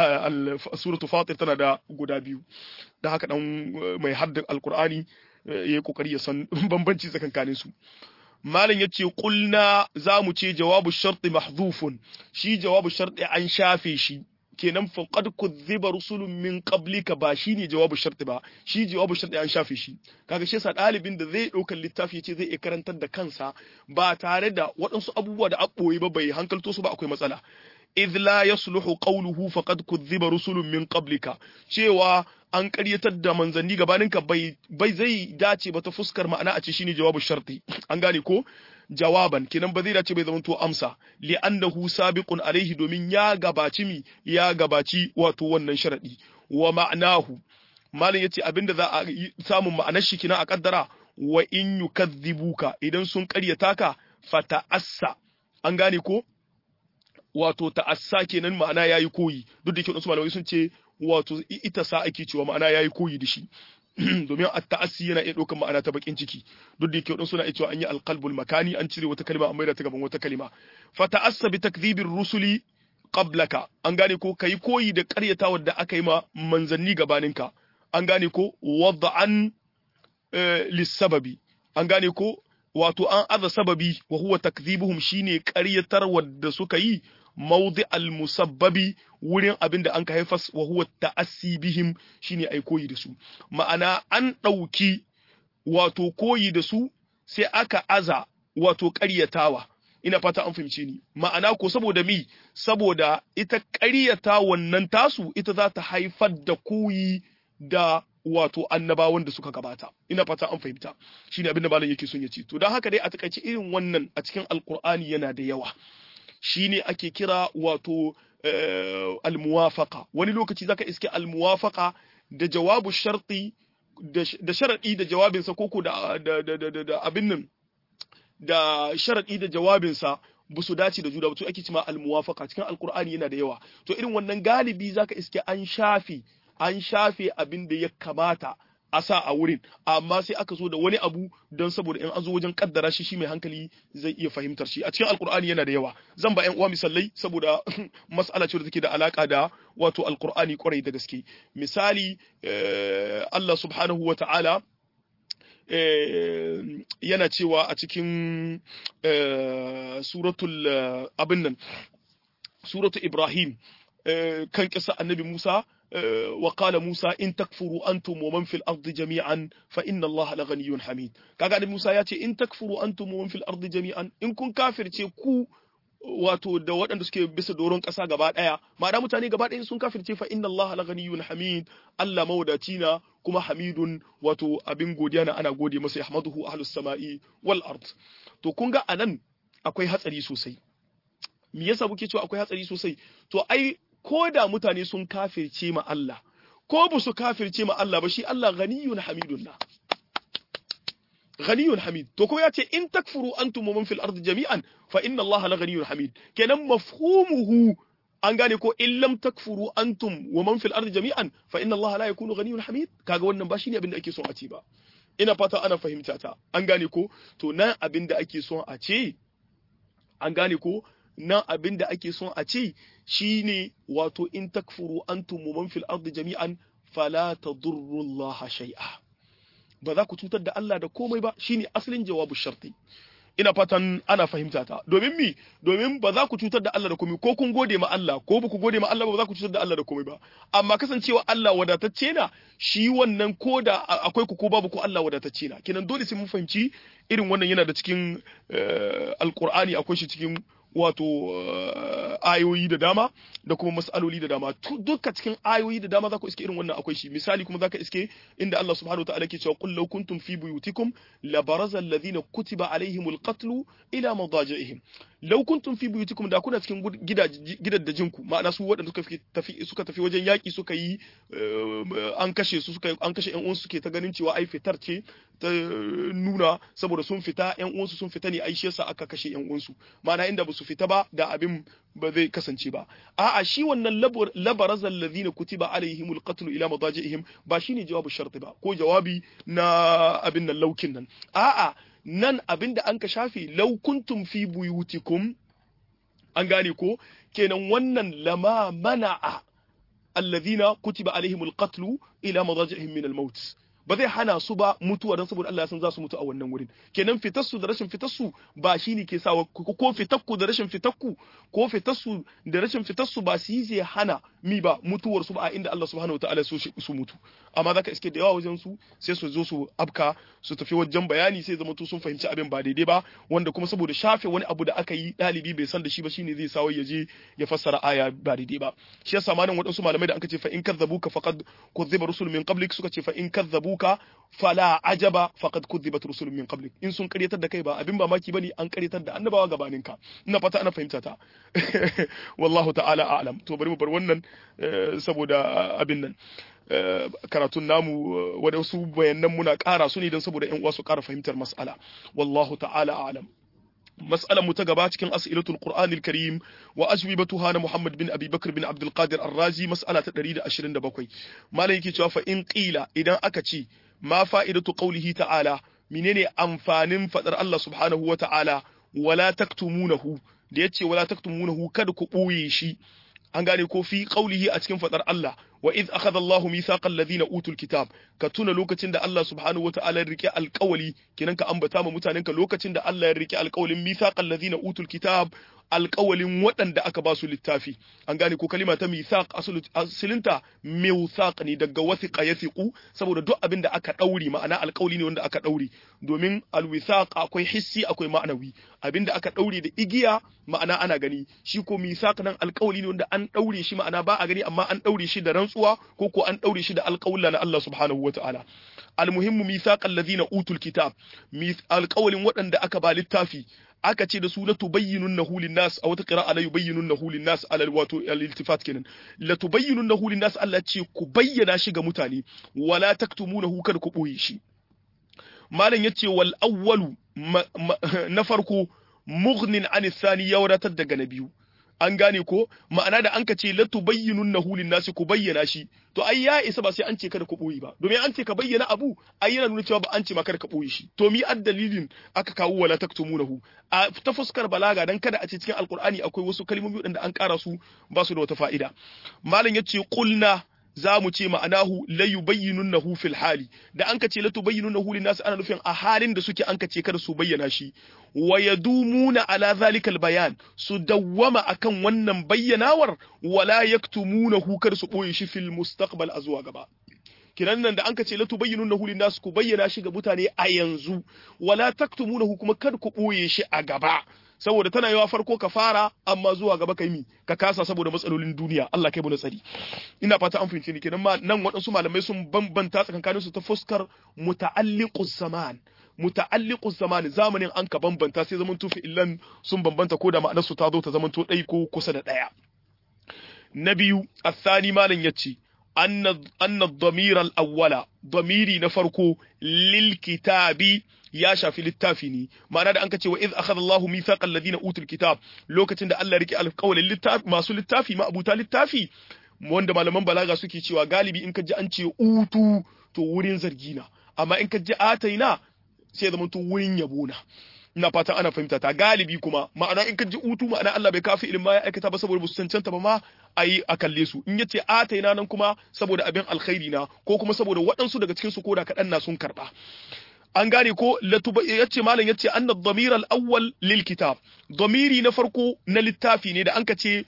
suratul fatir tana da guda biyu da haka dan mai haddin alqur'ani yayi kokari ya san bambanci tsakankanin su malam yace kulna zamu ce jawabu sharti mahdhufun shi jawabu sharti an shafe shi kenan faqad kuzziba rusulun min qablika ba shine jawabu sharti ba shi jawabu sharti an shafe shi kaga shi yasa dalibin da zai daukar littafi yace zai iya karantar da kansa ba tare da waɗansu abubuwa da abboye ba bai hankalto su ba akwai matsala idh la yasluhu qawluhu faqad kuzziba rusulun min qablika cewa an ƙaryatar da manzanni gabaninka bai bai zai dace ba ta fuskar ma'ana a ce shine jawabu sharti an gane ko jawaban kenan ba zai dace bai zama to amsa li annahu sabiqun alaihi domin ya gabaci mi ya gabaci wato wannan sharadi wa ma'anahu malin yace abinda za a samun ma'anar shi kina a kaddara wa in yukazzibuka idan sun ƙaryata ka fata'assa an gane ko wato ta'assa kenan ma'ana yayi koyi duk da kyau malamai sun ce wato ita sa ake cewa ma'ana yayi koyi da shi domin at-ta'assi yana iya ɗaukar ma'ana ta bakin ciki duk da kyau suna iya cewa an yi alqalbul makani an cire wata kalma an maida ta gaban wata kalma fa ta'assa bi takdhibir rusuli qablaka an gane ko kai koyi da ƙaryatawar da aka yi ma manzanni gabaninka an gane ko wad'an lissababi an gane ko wato an aza sababi wa huwa takdhibuhum shine ƙaryatar wadda suka yi mawdi al-musabbabi wurin abin da an ka haifas wa huwa ta'assi bihim shine ai koyi da su ma'ana an ɗauki wato koyi da su sai aka aza wato ƙaryatawa ina fata an fahimce ni ma'ana ko saboda mi saboda ita ƙaryata wannan tasu ita za ta haifar da koyi da wato annabawan da suka gabata ina fata an fahimta shine abin da malam yake son ya ce to don haka dai a takaice irin wannan a cikin alkur'ani yana da yawa shine ake kira wato almuwafaqa wani lokaci zaka iske almuwafaqa da jawabu sharti da sharadi da jawabinsa koko da da abin nan da sharadi da jawabinsa ba su dace da juna ba to ake cewa almuwafaqa cikin alkur'ani yana da yawa to irin wannan galibi zaka iske an shafe an shafe abin da ya kamata a sa a wurin amma sai aka zo da wani abu don saboda in an zo wajen kaddara shi shi mai hankali zai iya fahimtar shi a cikin alkur'ani yana da yawa zan ba yan uwa misalai saboda mas'ala ce da take da alaka da wato alkur'ani kwarai da gaske misali Allah subhanahu wa ta'ala yana cewa a cikin suratul abin nan suratul Ibrahim kan kisa annabi Musa وقال موسى إن تكفروا أنتم ومن في الأرض جميعا فإن الله لغني حميد kaga annabi Musa ya ce in takfuru antum wa man fil ardi jami'an in kun kafirce ku wato da waɗanda suke bisa doron ƙasa gaba ɗaya ma'ana mutane gaba ɗaya sun kafirce fa inna Allah la ghaniyyun hamid Allah mawadaci na kuma hamidun wato abin godiya na ana gode masa yahmaduhu ahlus sama'i wal ard to kun ga anan akwai hatsari sosai me yasa muke cewa akwai hatsari sosai to ai ko da mutane sun kafirce ma Allah ko ba su kafirce ma Allah ba shi Allah ghaniyun hamidun na ghaniyun hamid to ko ya ce in takfuru antum man fil ardi jami'an fa inna Allah la ghaniyun hamid kenan mafhumuhu an gane ko in lam takfuru antum wa man fil ardi jami'an fa inna Allah la yakunu ghaniyun hamid kaga wannan ba shine abin da ake son a ce ba ina fata ana fahimta ta an gane ko to nan abin da ake son a ce an gane ko nan abin da ake son a ce shine wato in takfuru antum wa man fil ardi jami'an fala tadurru Allah shay'a ba za ku cutar da Allah da komai ba shine asalin jawabu sharti ina fatan ana fahimta ta domin mi domin ba za ku cutar da Allah da komai ko kun gode ma Allah ko ba ku gode ma Allah ba za ku cutar da Allah da komai ba amma kasancewa Allah wadatacce na shi wannan ko da akwai ku ko babu ku Allah wadatacce na kenan dole sai mun fahimci irin wannan yana da cikin alqur'ani akwai shi cikin wato ayoyi da dama da kuma mas'aloli da dama duka cikin ayoyi da dama za ku iske irin wannan akwai shi misali kuma zaka iske inda Allah subhanahu wataala ke cewa qul law kuntum fi buyutikum la baraza alladhina kutiba alaihimul qatlu ila madajihim law kuntum fi buyutikum da kuna cikin gidajen ku ma'ana su waɗanda suka tafi suka tafi wajen yaki suka yi an kashe su suka an kashe ƴan uwansu suke ta ganin cewa ai fitar ce ta nuna saboda sun fita ƴan uwansu sun fita ne ai shi yasa aka kashe ƴan uwansu ma'ana inda ba su fita ba da abin ba zai kasance ba a'a shi wannan labarazal ladhina kutiba alaihimul qatl ila madajihim ba shine jawabu sharti ba ko jawabi na abin nan laukin nan a'a nan abin da an ka shafe law kuntum fi buyutikum an gane ko kenan wannan lama mana'a alladhina kutiba alaihimul qatl ila madajihim min al-maut ba zai hana su ba mutuwa don saboda Allah ya san za su mutu a wannan wurin kenan fitarsu da rashin fitarsu ba shi ne ke sawa ko fitakku da rashin fitakku ko fitarsu da rashin fitarsu ba su yi zai hana mi ba mutuwar su ba a inda Allah subhanahu wataala so su mutu amma zaka iske da yawa wajen su sai su zo su abka su tafi wajen bayani sai zama sun fahimci abin ba daidai ba wanda kuma saboda shafe wani abu da aka yi dalibi bai san da shi ba shine zai sawo ya je ya fassara aya ba daidai ba shi yasa malam wadansu malamai da aka ce fa in kadzabuka faqad kuzziba rusul min qablik suka ce fa in kadzabu ka fala ajaba faqad kudhibat rusulun min qablik in sun karyatar da kai ba abin mamaki bane an karyatar da annabawa gabanin ka ina fata ana fahimta ta wallahu ta'ala a'lam to bari mu bar wannan saboda abin nan karatun namu wadansu bayanan muna ƙara su ne don saboda ƴan uwa su ƙara fahimtar mas'ala wallahu ta'ala a'lam مسألة متقبة كان أسئلة القرآن الكريم وأجوبتها أنا محمد بن أبي بكر بن عبد القادر الرازي مسألة تدريد أشرين دبقوي ما ليك فإن قيل إذا أكتشي ما فائدة قوله تعالى منين أنفان فتر الله سبحانه وتعالى ولا تكتمونه ديتي ولا تكتمونه كد كبويشي an gane ko fi qaulihi a cikin fadar Allah wa id akhadha Allahu mithaqal ladina utul kitab ka tuna lokacin da Allah subhanahu wataala ya rike alƙawali kenan ka ambata ma mutanen ka lokacin da Allah ya rike alƙawalin mithaqal ladina utul kitab alƙawalin waɗanda aka ba su littafi an gane ko kalima ta mithaq asalinta mithaq ne daga wathiqa yathiqu saboda duk abin da aka dauri ma'ana alƙawli ne wanda aka dauri domin alwithaq akwai hissi akwai ma'anawi abin da aka daure da igiya ma'ana ana gani shi ko mithaq nan alƙawli ne wanda an daure shi ma'ana ba a gani amma an daure shi da rantsuwa ko ko an daure shi da alƙawla na Allah subhanahu wata'ala almuhimmu mithaqal ladina utul kitab alƙawlin waɗanda aka ba littafi aka ce da su la tubayyinunnahu linnas a wata qira'a la yubayyinunnahu linnas ala wato al-iltifat kenan la tubayyinunnahu linnas Allah ce ku bayyana shi ga mutane wala taktumunahu kada ku boye shi malam yace wal awwalu na farko mughnin an thani ya wadatar daga na biyu an gane ko ma'ana da an ka ce latu bayyinun na hulin nasi ku bayyana shi to ai ya isa ba sai an ce kada ku boye ba domin an ce ka bayyana abu ai yana nuna cewa ba an ce ma kada ka boye shi to mi ad dalilin aka kawo wala taktumunahu a ta fuskar balaga dan kada a ce cikin alqur'ani akwai wasu kalmomi wadanda an ƙara su ba su da wata fa'ida malam yace qulna za mu ce ma'anahu la yubayyinunnahu fil hali da an kace la tubayyinunnahu lin nas ana nufin a halin da suke an kace kada su bayyana shi wa yadumuna ala zalikal bayan su dawwama akan wannan bayyanawar wala yaktumunahu kar su boye shi fil mustaqbal a zuwa gaba kinan nan da an kace la tubayyinunnahu lin nas ku bayyana shi ga mutane a yanzu wala taktumunahu kuma kar ku boye shi a gaba saboda tana yawa farko ka fara amma zuwa gaba kai mi ka kasa saboda matsalolin duniya Allah kai mu tsari ina fata an fahimci ni kenan ma nan waɗansu malamai sun bambanta tsakankanin su ta fuskar muta'alliqus zaman muta'alliqus zaman zamanin an ka bambanta sai zaman tufi illan sun bambanta ko da ma'anar su ta zo ta zaman to ɗai ko kusa da ɗaya na biyu athani malam yace anna anna ad-damir al-awwala damiri na farko lil kitabi ya shafi littafi ne ma'ana da an kace wa iz akhadha Allahu mithaqa alladhina utul kitab lokacin da Allah ya rike alƙawalin littafi masu littafi ma abuta littafi wanda malaman balaga suke cewa galibi in ka ji an ce utu to wurin zargi na amma in ka ji ataina sai zama to wurin yabo na ina fatan ana fahimta ta galibi kuma ma'ana in ka ji utu ma'ana Allah bai kafi ilma ya aikata ba saboda su cancanta ba ma ayi a kalle su in yace ataina nan kuma saboda abin alkhairi na ko kuma saboda waɗansu daga cikin su koda kaɗan na sun karɓa an gane ko yace malam yace anna dhamir al-awwal lil kitab dhamiri na farko na littafi ne da anka ce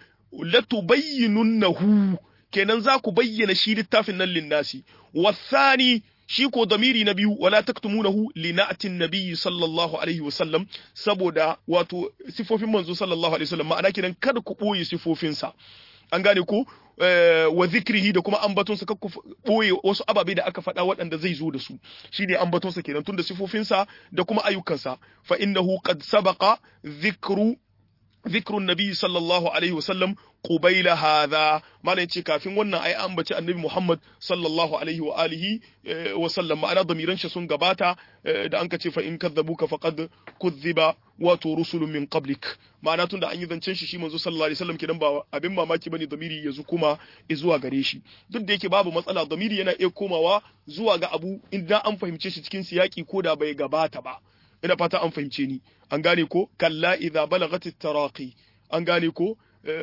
latubayyinunnahu kenan za ku bayyana shi littafin nan linnasi wasani shi ko dhamiri na biyu wala taktumunahu lina'atin nabiyyi sallallahu alaihi wasallam saboda wato sifofin manzo sallallahu alaihi wasallam ma'ana kenan kada ku boye sifofinsa an gane ko wa zikrihi da kuma ambatonsa kakku boye wasu ababe da aka faɗa waɗanda zai zo da su shine ambatonsa kenan tunda sifofinsa da kuma ayyukansa fa innahu qad sabaqa zikru ذكر النبي صلى الله عليه وسلم قبيل هذا ما yace kafin wannan ai an bace annabi Muhammad sallallahu alaihi wa alihi wa sallam ma'ana damiran shi sun gabata da an kace fa in kadzabuka faqad kuzziba wato rusulun min qablik ma'ana tunda an yi zancen shi shi manzo sallallahu alaihi wasallam kidan ba abin mamaki bane damiri yanzu kuma zuwa gare shi duk da yake babu matsala damiri yana iya komawa zuwa ga abu idan an fahimce shi cikin siyaki ko da bai gabata ba ina fata an fahimce ni an gane ko kalla idza balagat taraqi an gane ko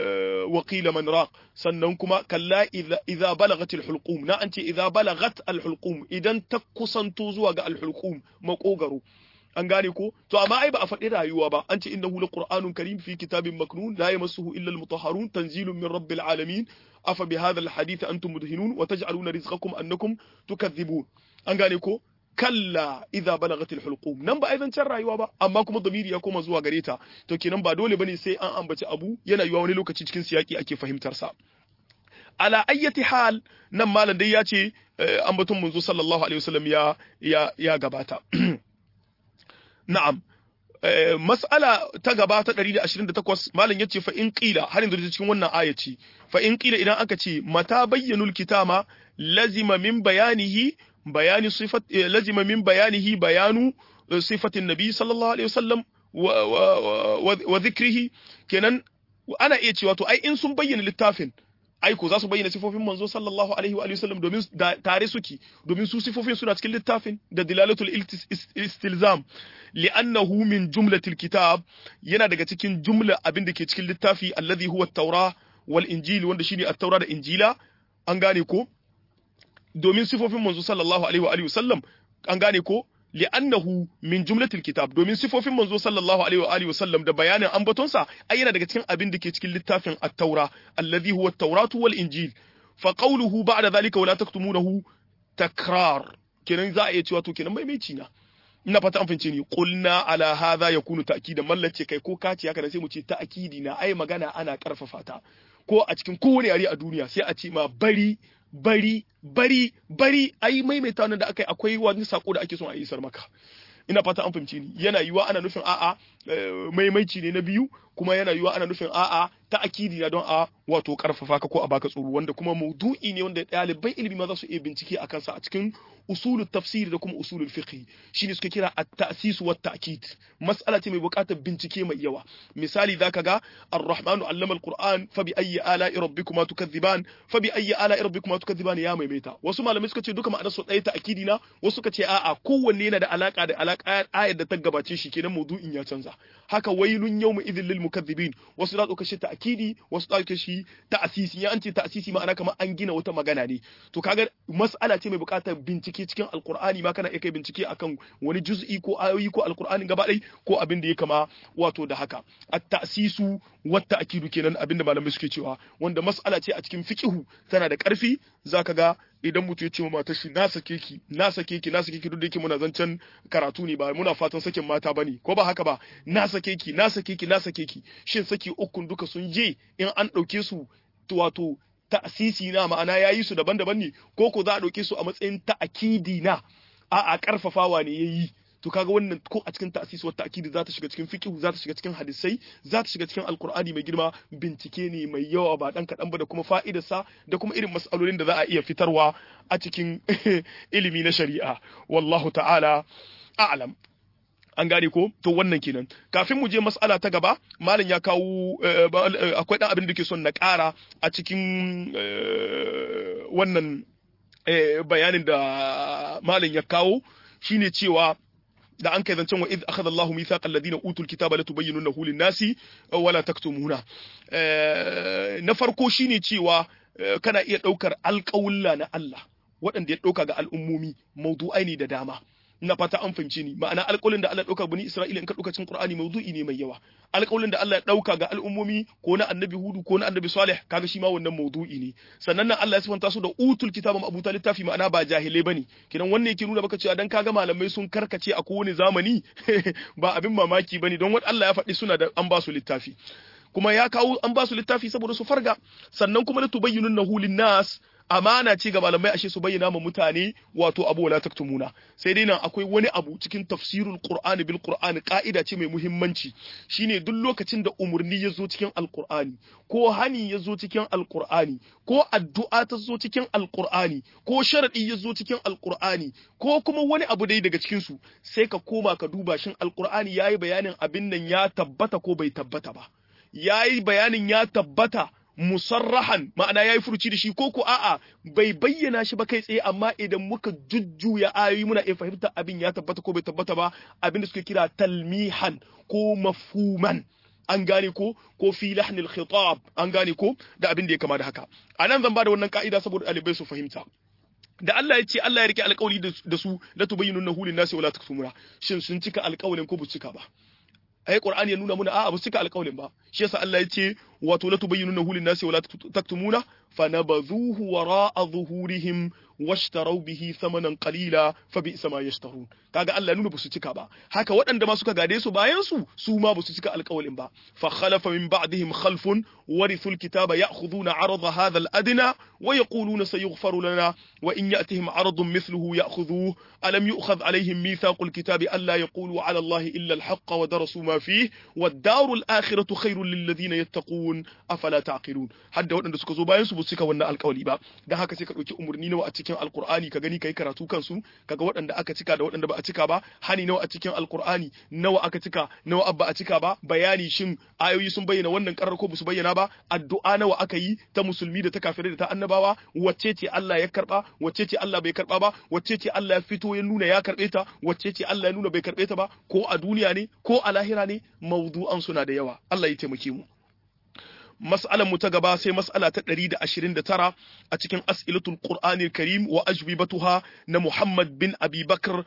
wa qila man raq sannan kuma kalla idza balagat alhulqum na an ce idza balagat alhulqum idan ta kusanto zuwa ga alhulqum makogaro an gane ko to amma ai ba a faɗi rayuwa ba an ce innahu laqur'anun karim fi kitabin maknun la yamassuhu illa almutahharun tanzilun min rabbil alamin afa bihadha alhadith antum mudhinun wa taj'aluna rizqakum annakum tukadhibun an gane ko kalla idza balagat alhulqum nan ba aizancin rayuwa ba amma kuma damiri ya koma zuwa gare ta to kenan ba dole bane sai an ambaci abu yana yiwa wani lokaci cikin siyaki ake fahimtar sa ala ayyati hal nan malam dai ya ce ambaton manzo sallallahu alaihi wasallam ya ya ya gabata na'am mas'ala ta gaba ta 128 malam yace fa in qila har yanzu cikin wannan aya ce fa in qila idan aka ce mata bayyanul kitama lazima min bayanihi bayani sifat lazima min bayanihi bayanu sifatin nabi sallallahu alaihi wasallam wa dhikrihi kenan ana iya cewa to ai in sun bayyana littafin ai ko za su bayyana sifofin manzo sallallahu alaihi wa sallam domin tare suke domin su sifofin suna cikin littafin da dilalatul istilzam li'annahu min jumlatil kitab yana daga cikin jumla abin da ke cikin littafi alladhi huwa at-taura wal injil wanda shine at-taura da injila an gane ko domin sifofin manzo sallallahu alaihi wa alihi sallam an gane ko li'annahu min jumlatil kitab domin sifofin manzo sallallahu alaihi wa alihi sallam da bayanin ambatonsa ai yana daga cikin abin da ke cikin littafin at-taura alladhi huwa at-tauratu wal injil fa qawluhu ba'da dhalika wala taktumunahu takrar kenan za a iya cewa to kenan maimaici na ina fata an fahimce ni qulna ala hadha yakunu ta'kidan mallace kai ko kaci haka sai mu ce ta'kidi na ai magana ana karfafa ta ko a cikin kowane yare a duniya sai a ce ma bari bari bari bari ai maimaita wannan da aka yi akwai wani sako da ake son a isar maka ina fata an fahimce ni yana yiwa ana nufin a'a maimaici ne na biyu kuma yana yiwa ana nufin a'a ta akidi na don a wato karfafa ka ko a baka tsoro wanda kuma maudu'i ne wanda ɗaliban ilimi ma za su iya bincike a kansa a cikin usulul tafsir da kuma usulul fiqh shine suka kira at-ta'sis wa at-ta'kid mas'ala ce mai buƙatar bincike mai yawa misali zaka ga ar-rahmanu allama al-qur'an fa bi ayyi ala'i rabbikuma tukadhiban fa bi ayyi ala'i rabbikuma tukadhiban ya maimaita wasu malamai suka ce duka ma'anar su ɗaya ta'kidi na wasu suka ce a'a kowanne yana da alaka da alaka ayar da ta gabace shi kenan maudu'in ya canza haka wailun yawma idhil lil mukaththibin wasu da ɗauka shi ta'kidi wasu ɗauka shi ta'asisi ya an ce ta'asisi ma'ana kamar an gina wata magana ne to kaga mas'ala ce mai buƙatar bincike bincike cikin alkur'ani ma kana iya kai bincike akan wani juz'i ko ayoyi ko alkur'ani gaba ɗai ko abin da ya kama wato da haka at-ta'sisu wa ta'kidu kenan abin da malamai suke cewa wanda mas'ala ce a cikin fiqhu tana da ƙarfi zaka ga idan mutum ya ce wa matar shi na sake ki na sake ki na sake ki duk da yake muna zancen karatu ne ba muna fatan sakin mata bane ko ba haka ba na sake ki na sake ki na sake ki shin saki ukun duka sun je in an ɗauke su wato ta'asisi na ma'ana ya yi su daban-daban ne ko ko za a ɗauke su a matsayin ta'akidi na a a ƙarfafawa ne ya yi to kaga wannan ko a cikin ta'sis wa ta'kid za ta shiga cikin fiqh za ta shiga cikin hadisai za ta shiga cikin alqur'ani mai girma bincike ne mai yawa ba dan kadan ba da kuma fa'idarsa da kuma irin mas'alolin da za a iya fitarwa a cikin ilimi na shari'a wallahu ta'ala a'lam an gane ko to wannan kenan kafin mu je mas'ala ta gaba malam ya kawo akwai dan abin da ke son na ƙara a cikin wannan bayanin da malam ya kawo shine cewa da an kai zancen wa idh akhadha Allahu mithaqal ladina utul kitaba latubayyinunahu lin-nasi wala taktumuna na farko shine cewa kana iya daukar alƙawulla na Allah waɗanda ya ɗauka ga al'ummomi maudu'ai ne da dama na fata an fahimci ni ma'ana alƙawlin da Allah ya ɗauka bani Isra'ila in ka ɗauka cikin Qur'ani mawdu'i ne mai yawa alƙawlin da Allah ya ɗauka ga al'ummomi ko na Annabi Hudu ko na Annabi Salih kaga shi ma wannan mawdu'i ne sannan nan Allah ya sifanta su da utul kitaba abuta littafi ma'ana ba jahilai bane kidan wannan yake nuna baka cewa dan kaga malamai sun karkace a kowane zamani ba abin mamaki bane don wanda Allah ya faɗi suna da an ba su littafi kuma ya kawo an ba su littafi saboda su farga sannan kuma la tubayyinunnahu lin-nas amana ce ga malamai ashe su bayyana ma mutane wato abu wala taktumuna sai dai nan akwai wani abu cikin tafsirul qur'ani bil qur'ani ka'ida ce mai muhimmanci shine duk lokacin da umurni ya zo cikin alqur'ani ko hani ya zo cikin alqur'ani ko addu'a ta zo cikin alqur'ani ko sharadi ya zo cikin alqur'ani ko kuma wani abu dai daga cikin su sai ka koma ka duba shin alqur'ani yayi bayanin abin nan ya tabbata ko bai tabbata ba yayi bayanin ya tabbata musarrahan ma'ana yayi furuci da shi ko ko a'a bai bayyana shi ba kai tsaye amma idan muka jujjuya ayoyi muna iya fahimta abin ya tabbata ko bai tabbata ba abin da suke kira talmihan ko mafhuman an gane ko ko fi lahnil khitab an gane ko da abin da ya kama da haka anan zan bada wannan ka'ida saboda ɗalibai su fahimta da Allah ya ce Allah ya rike alƙawari da su la tubayyinunahu lin-nasi wala taktumuna shin sun cika alƙawarin ko bu cika ba ai qur'ani ya nuna muna a'a ba su cika alƙawarin ba shi yasa Allah ya ce wato la tubayyinunahu lin-nasi wala taktumuna fanabadhuhu wara'a zuhurihim washtaraw bihi thamanan qalila fa bi'sa ma yashtarun kaga Allah ya nuna ba su cika ba haka waɗanda ma suka gade su bayan su su ma ba su cika alƙawarin ba fa khalafa min ba'dihim khalfun warithul kitaba ya'khuduna 'arada hadha al-adna wa yaquluna sayughfaru lana wa in ya'tihim 'aradun mithluhu ya'khudhuhu alam yu'khadh 'alayhim mithaqul kitabi alla yaqulu 'ala Allahi illa al-haqqa wa darasu ma fihi wad-daru al-akhiratu khairul lil ladina yattaqun afala ta'qilun hadda waɗanda suka zo bayan su ba su cika wannan alƙawari ba dan haka sai ka ɗauki umurni nawa a cikin alƙur'ani ka gani kai karatu kansu kaga waɗanda aka cika da waɗanda ba a cika ba hani nawa a cikin alƙur'ani nawa aka cika nawa abba a cika ba bayani shin ayoyi sun bayyana wannan karar ko ba su bayyana ba addu'a nawa aka yi ta musulmi da ta kafirai da ta annabawa wacce ce Allah ya karba wacce ce Allah bai karba ba wacce ce Allah ya fito ya nuna ya karbe ta wacce ce Allah ya nuna bai karbe ta ba ko a duniya ne ko a lahira ne mawdu'an suna da yawa Allah ya taimake mu mas'alar mu ta gaba sai mas'ala ta 129 a cikin as'ilatul qur'anil karim wa ajwibatuha na Muhammad bin Abi Bakr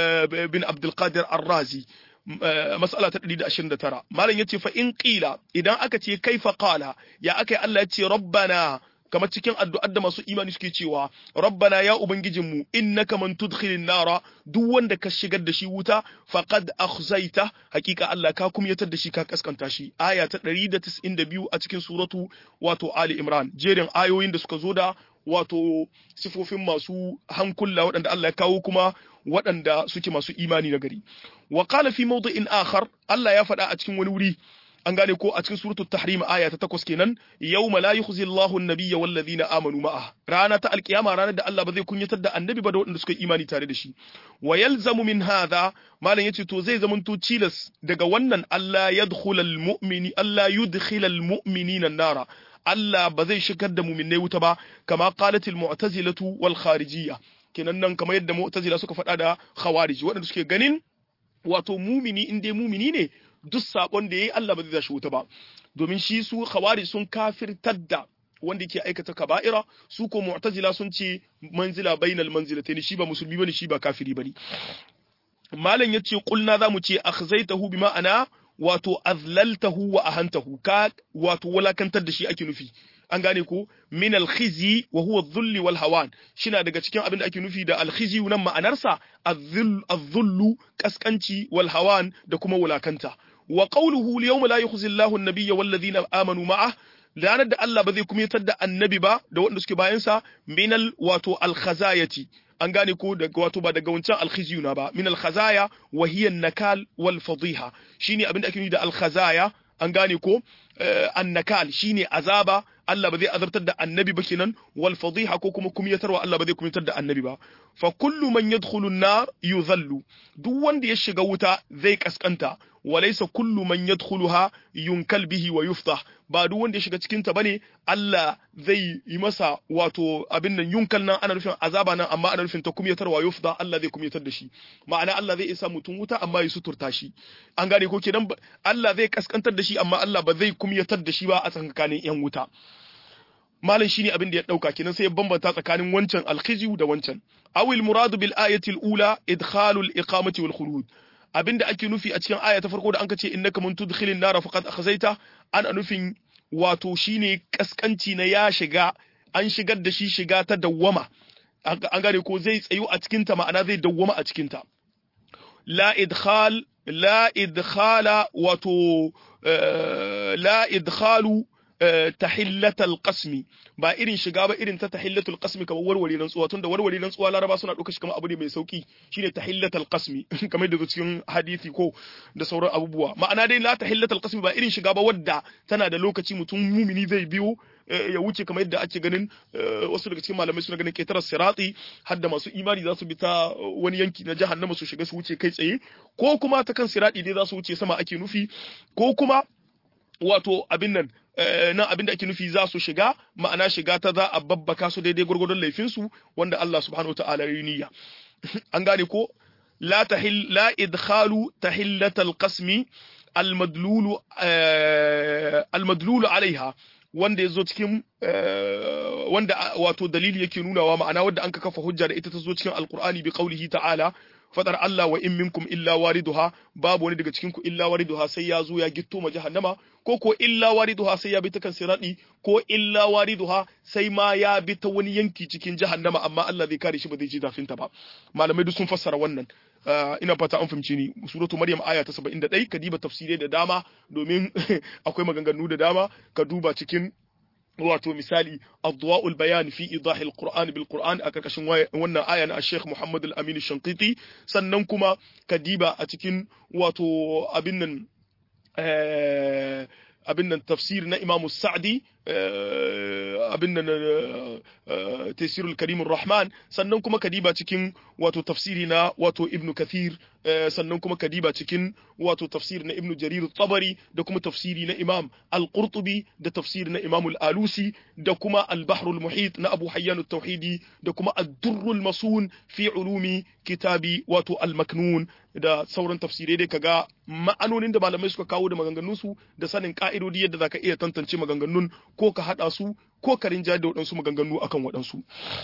bin Abdul Qadir Ar-Razi mas'ala ta 129 malam yace fa in qila idan aka ce kaifa qala ya akai Allah ya ce rabbana kamar cikin addu'ar da masu imani suke cewa rabbana ya ubangijinmu innaka man tudkhilin nara duk wanda ka shigar da shi wuta faqad akhzaita hakika Allah ka kumyatar da shi ka kaskanta shi aya ta 192 a cikin suratu wato ali imran jerin ayoyin da suka zo da wato sifofin masu hankula waɗanda Allah ya kawo kuma waɗanda suke masu imani na gari wa qala fi mawdi'in akhar Allah ya faɗa a cikin wani wuri an gane ko a cikin suratul tahrim aya ta takwas kenan yawma la yukhzi Allahu an-nabiyya wal ladina amanu ma'a rana ta alkiyama ranar da Allah ba zai kunyatar da annabi ba da waɗanda suka imani tare da shi wa yalzamu min hadha malam yace to zai zamanto cilas daga wannan Allah yadkhulal mu'mini Allah yudkhilal mu'minina an-nara Allah ba zai shigar da mu'minai wuta ba kama qalatil mu'tazilatu wal kharijiyya kenan nan kamar yadda mu'tazila suka faɗa da khawarij waɗanda suke ganin wato mumini in dai mumini ne duk sabon da yayi Allah ba zai shi wuta ba domin shi su khawarij sun kafirtar da wanda yake aikata kaba'ira su ko mu'tazila sun ce manzila bainal manzilatayn shi ba musulmi bane shi ba kafiri bane malam yace kulna zamu ce akhzaitahu bi ma'ana wato azlaltahu wa ahantahu ka wato walakantar da shi ake nufi an gane ko min alkhizi wa huwa dhulli wal hawan shina daga cikin abin da ake nufi da alkhizi nan ma'anarsa az-dhullu kaskanci wal hawan da kuma wulakanta wa qawluhu al-yawma la yukhzi Allahu an-nabiyya wal ladhina amanu ma'ah ranar da Allah ba zai kumyatar da annabi ba da waɗanda suke bayansa minal wato alkhazayati an gane ko daga wato ba daga wancan alkhizyu na ba min alkhazaya wa hiya nakal wal fadiha shine abinda ake nufi da alkhazaya an gane ko annakal shine azaba Allah ba zai azabtar da annabi ba kenan wal fadiha ko kuma kumyatarwa Allah ba zai kumyatar da annabi ba fa kullu man yadkhulu an-nar yuzallu duk wanda ya shiga wuta zai kaskanta walaysa kullu man yadkhuluha yunkal bihi wa yuftah ba duk wanda ya shiga cikin ta bane Allah zai yi masa wato abin nan yunkal nan ana nufin azaba nan amma ana nufin ta kumyatarwa yufda Allah zai kumyatar da shi ma'ana Allah zai isa mutum wuta amma ya suturta shi an gane ko kenan Allah zai kaskantar da shi amma Allah ba zai kumyatar da shi ba a tsakanin yan wuta malam shine abin da ya dauka kenan sai ya bambanta tsakanin wancan alkhizyu da wancan awil muradu bil ayati al ula idkhalul iqamati wal khulud abinda ake nufi a cikin aya ta farko da anka ce innaka man tudkhilin nar faqad akhzaita an nufin wato shine kaskanci na ya shiga an shigar da shi shiga ta dawwama an gane ko zai tsayu a cikin ta ma'ana zai dawwama a cikin ta la idkhal la idkhala wato la idkhalu tahillatal qasmi ba irin shiga ba irin ta tahillatul qasmi kamar warware rantsuwa tunda warware rantsuwa laraba suna ɗauka shi kamar abu ne mai sauki shine tahillatal qasmi kamar da cikin hadisi ko da sauran abubuwa ma'ana dai la tahillatal qasmi ba irin shiga ba wadda tana da lokaci mutum mumini zai biyo ya wuce kamar yadda ake ganin wasu daga cikin malamai suna ganin ketarar sirati har da masu imani za su bi ta wani yanki na jahannama su shiga su wuce kai tsaye ko kuma ta kan sirati dai za su wuce sama ake nufi ko kuma wato abin nan nan abin da ake nufi za su shiga ma'ana shiga ta za a babbaka su daidai gwargwadon laifinsu wanda Allah subhanahu wa ta'ala ya niyya an gane ko la tahil la idkhalu tahillatal qasmi almadlulu almadlulu alaiha wanda yazo cikin wanda wato dalili yake nunawa ma'ana wanda an ka kafa hujja da ita ta zo cikin alqur'ani bi qaulihi ta'ala fadar Allah wa in minkum illa wariduha babu wani daga cikin ku illa wariduha sai ya zo ya gitto ma jahannama ko ko illa wariduha sai ya bi ta kan sirati ko illa wariduha sai ma ya bi ta wani yanki cikin jahannama amma Allah zai kare shi ba zai ji zafin ta ba malamai duk sun fassara wannan ina fata an fahimci ni suratu maryam aya ta 71 ka diba tafsirai da dama domin akwai maganganu da dama ka duba cikin wato misali adwa'ul bayan fi idahil qur'an bil qur'an a karkashin wannan aya na Sheikh Muhammad al-Amin Shanqiti sannan kuma kadiba a cikin wato abin nan abin nan tafsir na Imam Sa'di abin nan tafsirul Karim rahman sannan kuma kadiba cikin wato tafsiri na wato Ibn Kathir sannan kuma kadiba cikin wato tafsir na Ibn Jarir tabari da kuma tafsiri na Imam Al-Qurtubi da tafsiri na Imam Al-Alusi da kuma Al-Bahr al-Muhit na Abu Hayyan at-Tauhidi da kuma Ad-Durr al-Masun fi ulumi kitabi wato Al-Maknun da sauran tafsirai dai kaga ma'anonin da malamai suka kawo da maganganun su da sanin ka'idodi yadda zaka iya tantance maganganun ko ka hada su ko ka rinja da waɗansu maganganu akan waɗansu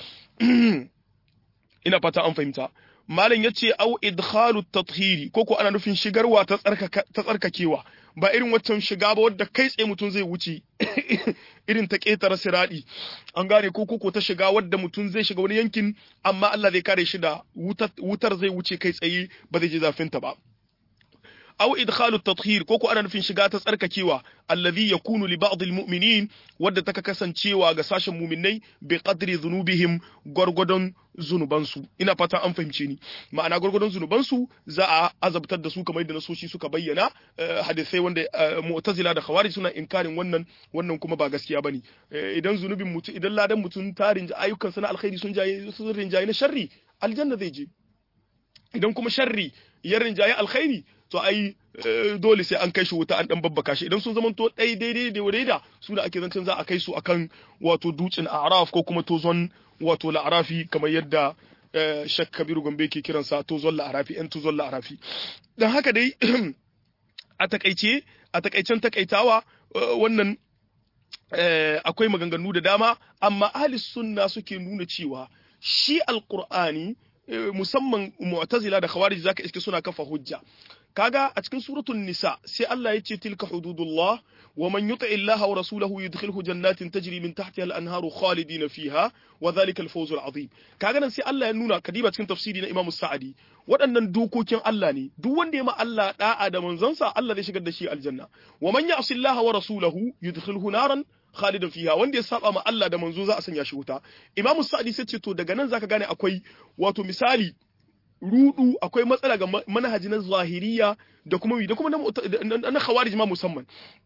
ina fata an fahimta malam yace au idkhalu tathiri ko ko ana nufin shigarwa ta tsarkakewa ba irin waccan shiga ba wadda kai tsaye mutum zai wuce irin ta ƙetare siradi an gane ko ko ta shiga wadda mutum zai shiga wani yankin amma Allah zai kare shi da wutar zai wuce kai tsaye ba zai ji zafin ta ba aw idkhalu at-tathhir ko ko ana nufin shiga ta tsarkakewa allazi yakunu li ba'd al-mu'minin wadda taka kasancewa ga sashen mu'minai bi qadri dhunubihim gwargwadon zunubansu ina fata an fahimce ni ma'ana gwargwadon zunubansu za a azabtar da su kamar yadda nasoshi suka bayyana hadisai wanda mu'tazila da khawarij suna inkarin wannan wannan kuma ba gaskiya bane idan zunubin mutum idan ladan mutum tarin ayyukan sana alkhairi sun jaye sun rinjaye na sharri aljanna zai je idan kuma sharri ya rinjaye alkhairi to ai dole sai an kai shi wuta an dan babbaka shi idan sun zama to dai daidai da daida su da ake zancen za a kai su akan wato dutsen araf ko kuma tozon wato la'arafi kamar yadda shak kabiru gombe ke kiransa tozon la'arafi yan tozon la'arafi dan haka dai a takaice a takaicen takaitawa wannan akwai maganganu da dama amma ahli sunna suke nuna cewa shi alqur'ani musamman mu'tazila da khawarij zaka iske suna kafa hujja kaga a cikin suratul nisa sai Allah ya ce tilka hududullah wa man yuti illaha wa rasulahu yudkhilhu jannatin tajri min tahtiha al-anharu khalidina fiha wa dhalika al-fawz al-azim kaga nan sai Allah ya nuna kadiba cikin tafsiri na Imam Sa'adi waɗannan dokokin Allah ne duk wanda ya ma Allah da'a da manzansa Allah zai shigar da shi aljanna wa man ya'si illaha wa rasulahu yudkhilhu naran khalidan fiha wanda ya saba ma Allah da manzo za a sanya shi wuta Imam Sa'adi sai ce to daga nan zaka gane akwai wato misali rudu akwai matsala ga manhaji na zahiriya da kuma da kuma na khawarij ma musamman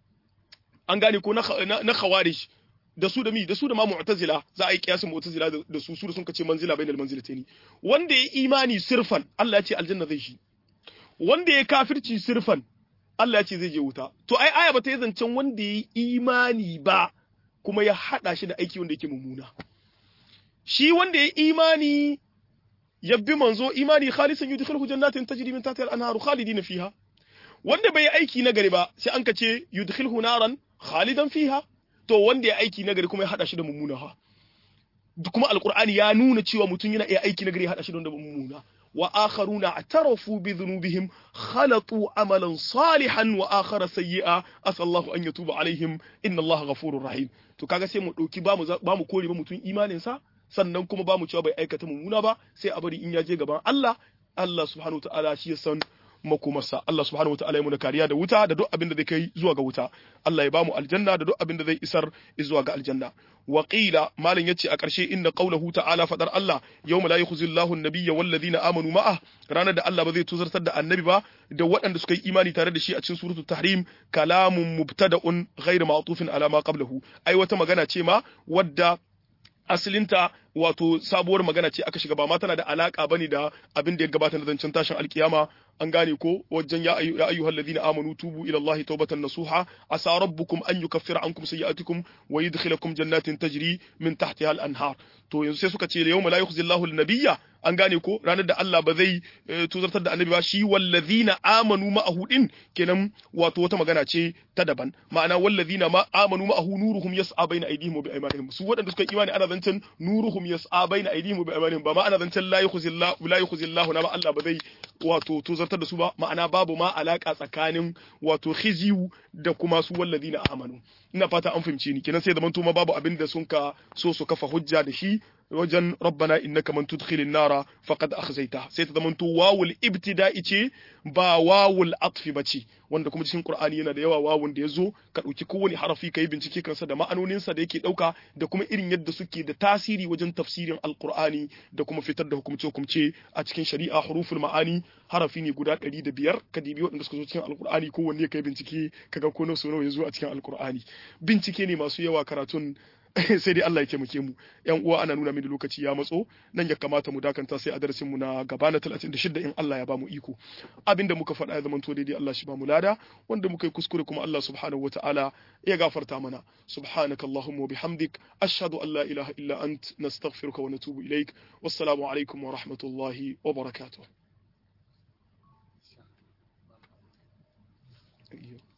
an gane ko na khawarij da su da mi da su da ma mu'tazila za a yi kiyasin mu'tazila da su su da sun kace manzila bainal manzilataini wanda ya imani sirfan Allah ya ce aljanna zai shi wanda ya kafirci sirfan Allah ya ce zai je wuta to ai aya bata yi zancen wanda ya imani ba kuma ya hada shi da aiki wanda yake mummuna shi wanda ya imani yabbi manzo imani khalisan yudkhiluhu jannatin tajri min tahtiha al-anharu khalidina fiha wanda bai aiki nagari ba sai an kace yudkhilhu naran khalidan fiha to wanda ya aiki nagari kuma ya hada shi da mummuna ha kuma alqur'ani ya nuna cewa mutum yana iya aiki nagari ya hada shi da mummuna wa akharuna atarafu bi dhunubihim khalatu amalan salihan wa akhara sayyi'a asallahu an yatuba alaihim inna allaha ghafurur rahim to kaga sai mu dauki ba mu ba mu kore ba mutum imanin sa sannan kuma ba mu cewa bai aikata mummuna ba sai a bari in ya je gaban Allah Allah subhanahu wa ta'ala shi ya san makomarsa Allah subhanahu wa ta'ala ya muna kariya da wuta da duk abin da zai kai zuwa ga wuta Allah ya bamu aljanna da duk abin da zai isar zuwa ga aljanna wa qila malin yace a ƙarshe inna qawluhu ta'ala fadar Allah yawma la yukhzi Allahu an-nabiyya wal ladina amanu ma'a ranar da Allah ba zai tuzartar da annabi ba da waɗanda suka yi imani tare da shi a cikin suratul tahrim kalamun mubtada'un ghairu ma'tufin ala ma qablahu ai wata magana ce ma wadda asalinta wato sabuwar magana ce aka shiga ba ma tana da alaka bane da abin da ya gabata na zancen tashin alkiyama an gane ko wajen ya ayyuhal ladina amanu tubu ila Allah tawbatan nasuha asa rabbukum an yukaffira ankum sayi'atikum wa yudkhilakum jannatin tajri min tahtiha al-anhar to yanzu sai suka ce yawma la yukhzi Allahu an-nabiyya an gane ko ranar da Allah ba zai tuzartar da annabi ba shi wallazina amanu ma'ahu din kenan wato wata magana ce ta daban ma'ana wallazina ma amanu ma'ahu nuruhum yas'a baina aydihim wa bi aymanihim su waɗanda suka imani ana zancen nuruhum yas'a baina aydihim wa bi aymanihim ba ma ana zancen la yukhzi Allahu la yukhzi Allahu na ba Allah ba zai wato tuzartar da su ba ma'ana babu ma alaka tsakanin wato khiziyu da kuma su wallazina amanu ina fata an fahimce ni kenan sai zaman ma babu abin da sun ka so su kafa hujja da shi wajen rabbana innaka man tudkhilin nara faqad akhzayta sai ta zamanto wawul ibtida'i ce ba wawul atfi bace wanda kuma cikin qur'ani yana da yawa wawun da yazo ka dauki kowane harafi kai bincike kansa da ma'anonin sa da yake dauka da kuma irin yadda suke da tasiri wajen tafsirin alqur'ani da kuma fitar da hukumce hukumce a cikin shari'a huruful ma'ani harafi ne guda 105 ka dibi waɗanda suka zo cikin alqur'ani kowanne kai bincike kaga ko nawa nawa yazo a cikin alqur'ani bincike ne masu yawa karatun sai dai Allah ya taimake mu yan uwa ana nuna mini lokaci ya matso nan ya kamata mu dakanta sai a darasin mu na gaba na 36 in Allah ya bamu iko abinda muka faɗa ya zama to daidai Allah shi bamu lada wanda muka yi kuskure kuma Allah subhanahu wataala ya gafarta mana subhanakallahumma wa bihamdik ashhadu an la ilaha illa ant nastaghfiruka wa natubu ilaik wassalamu alaikum wa rahmatullahi wa barakatuh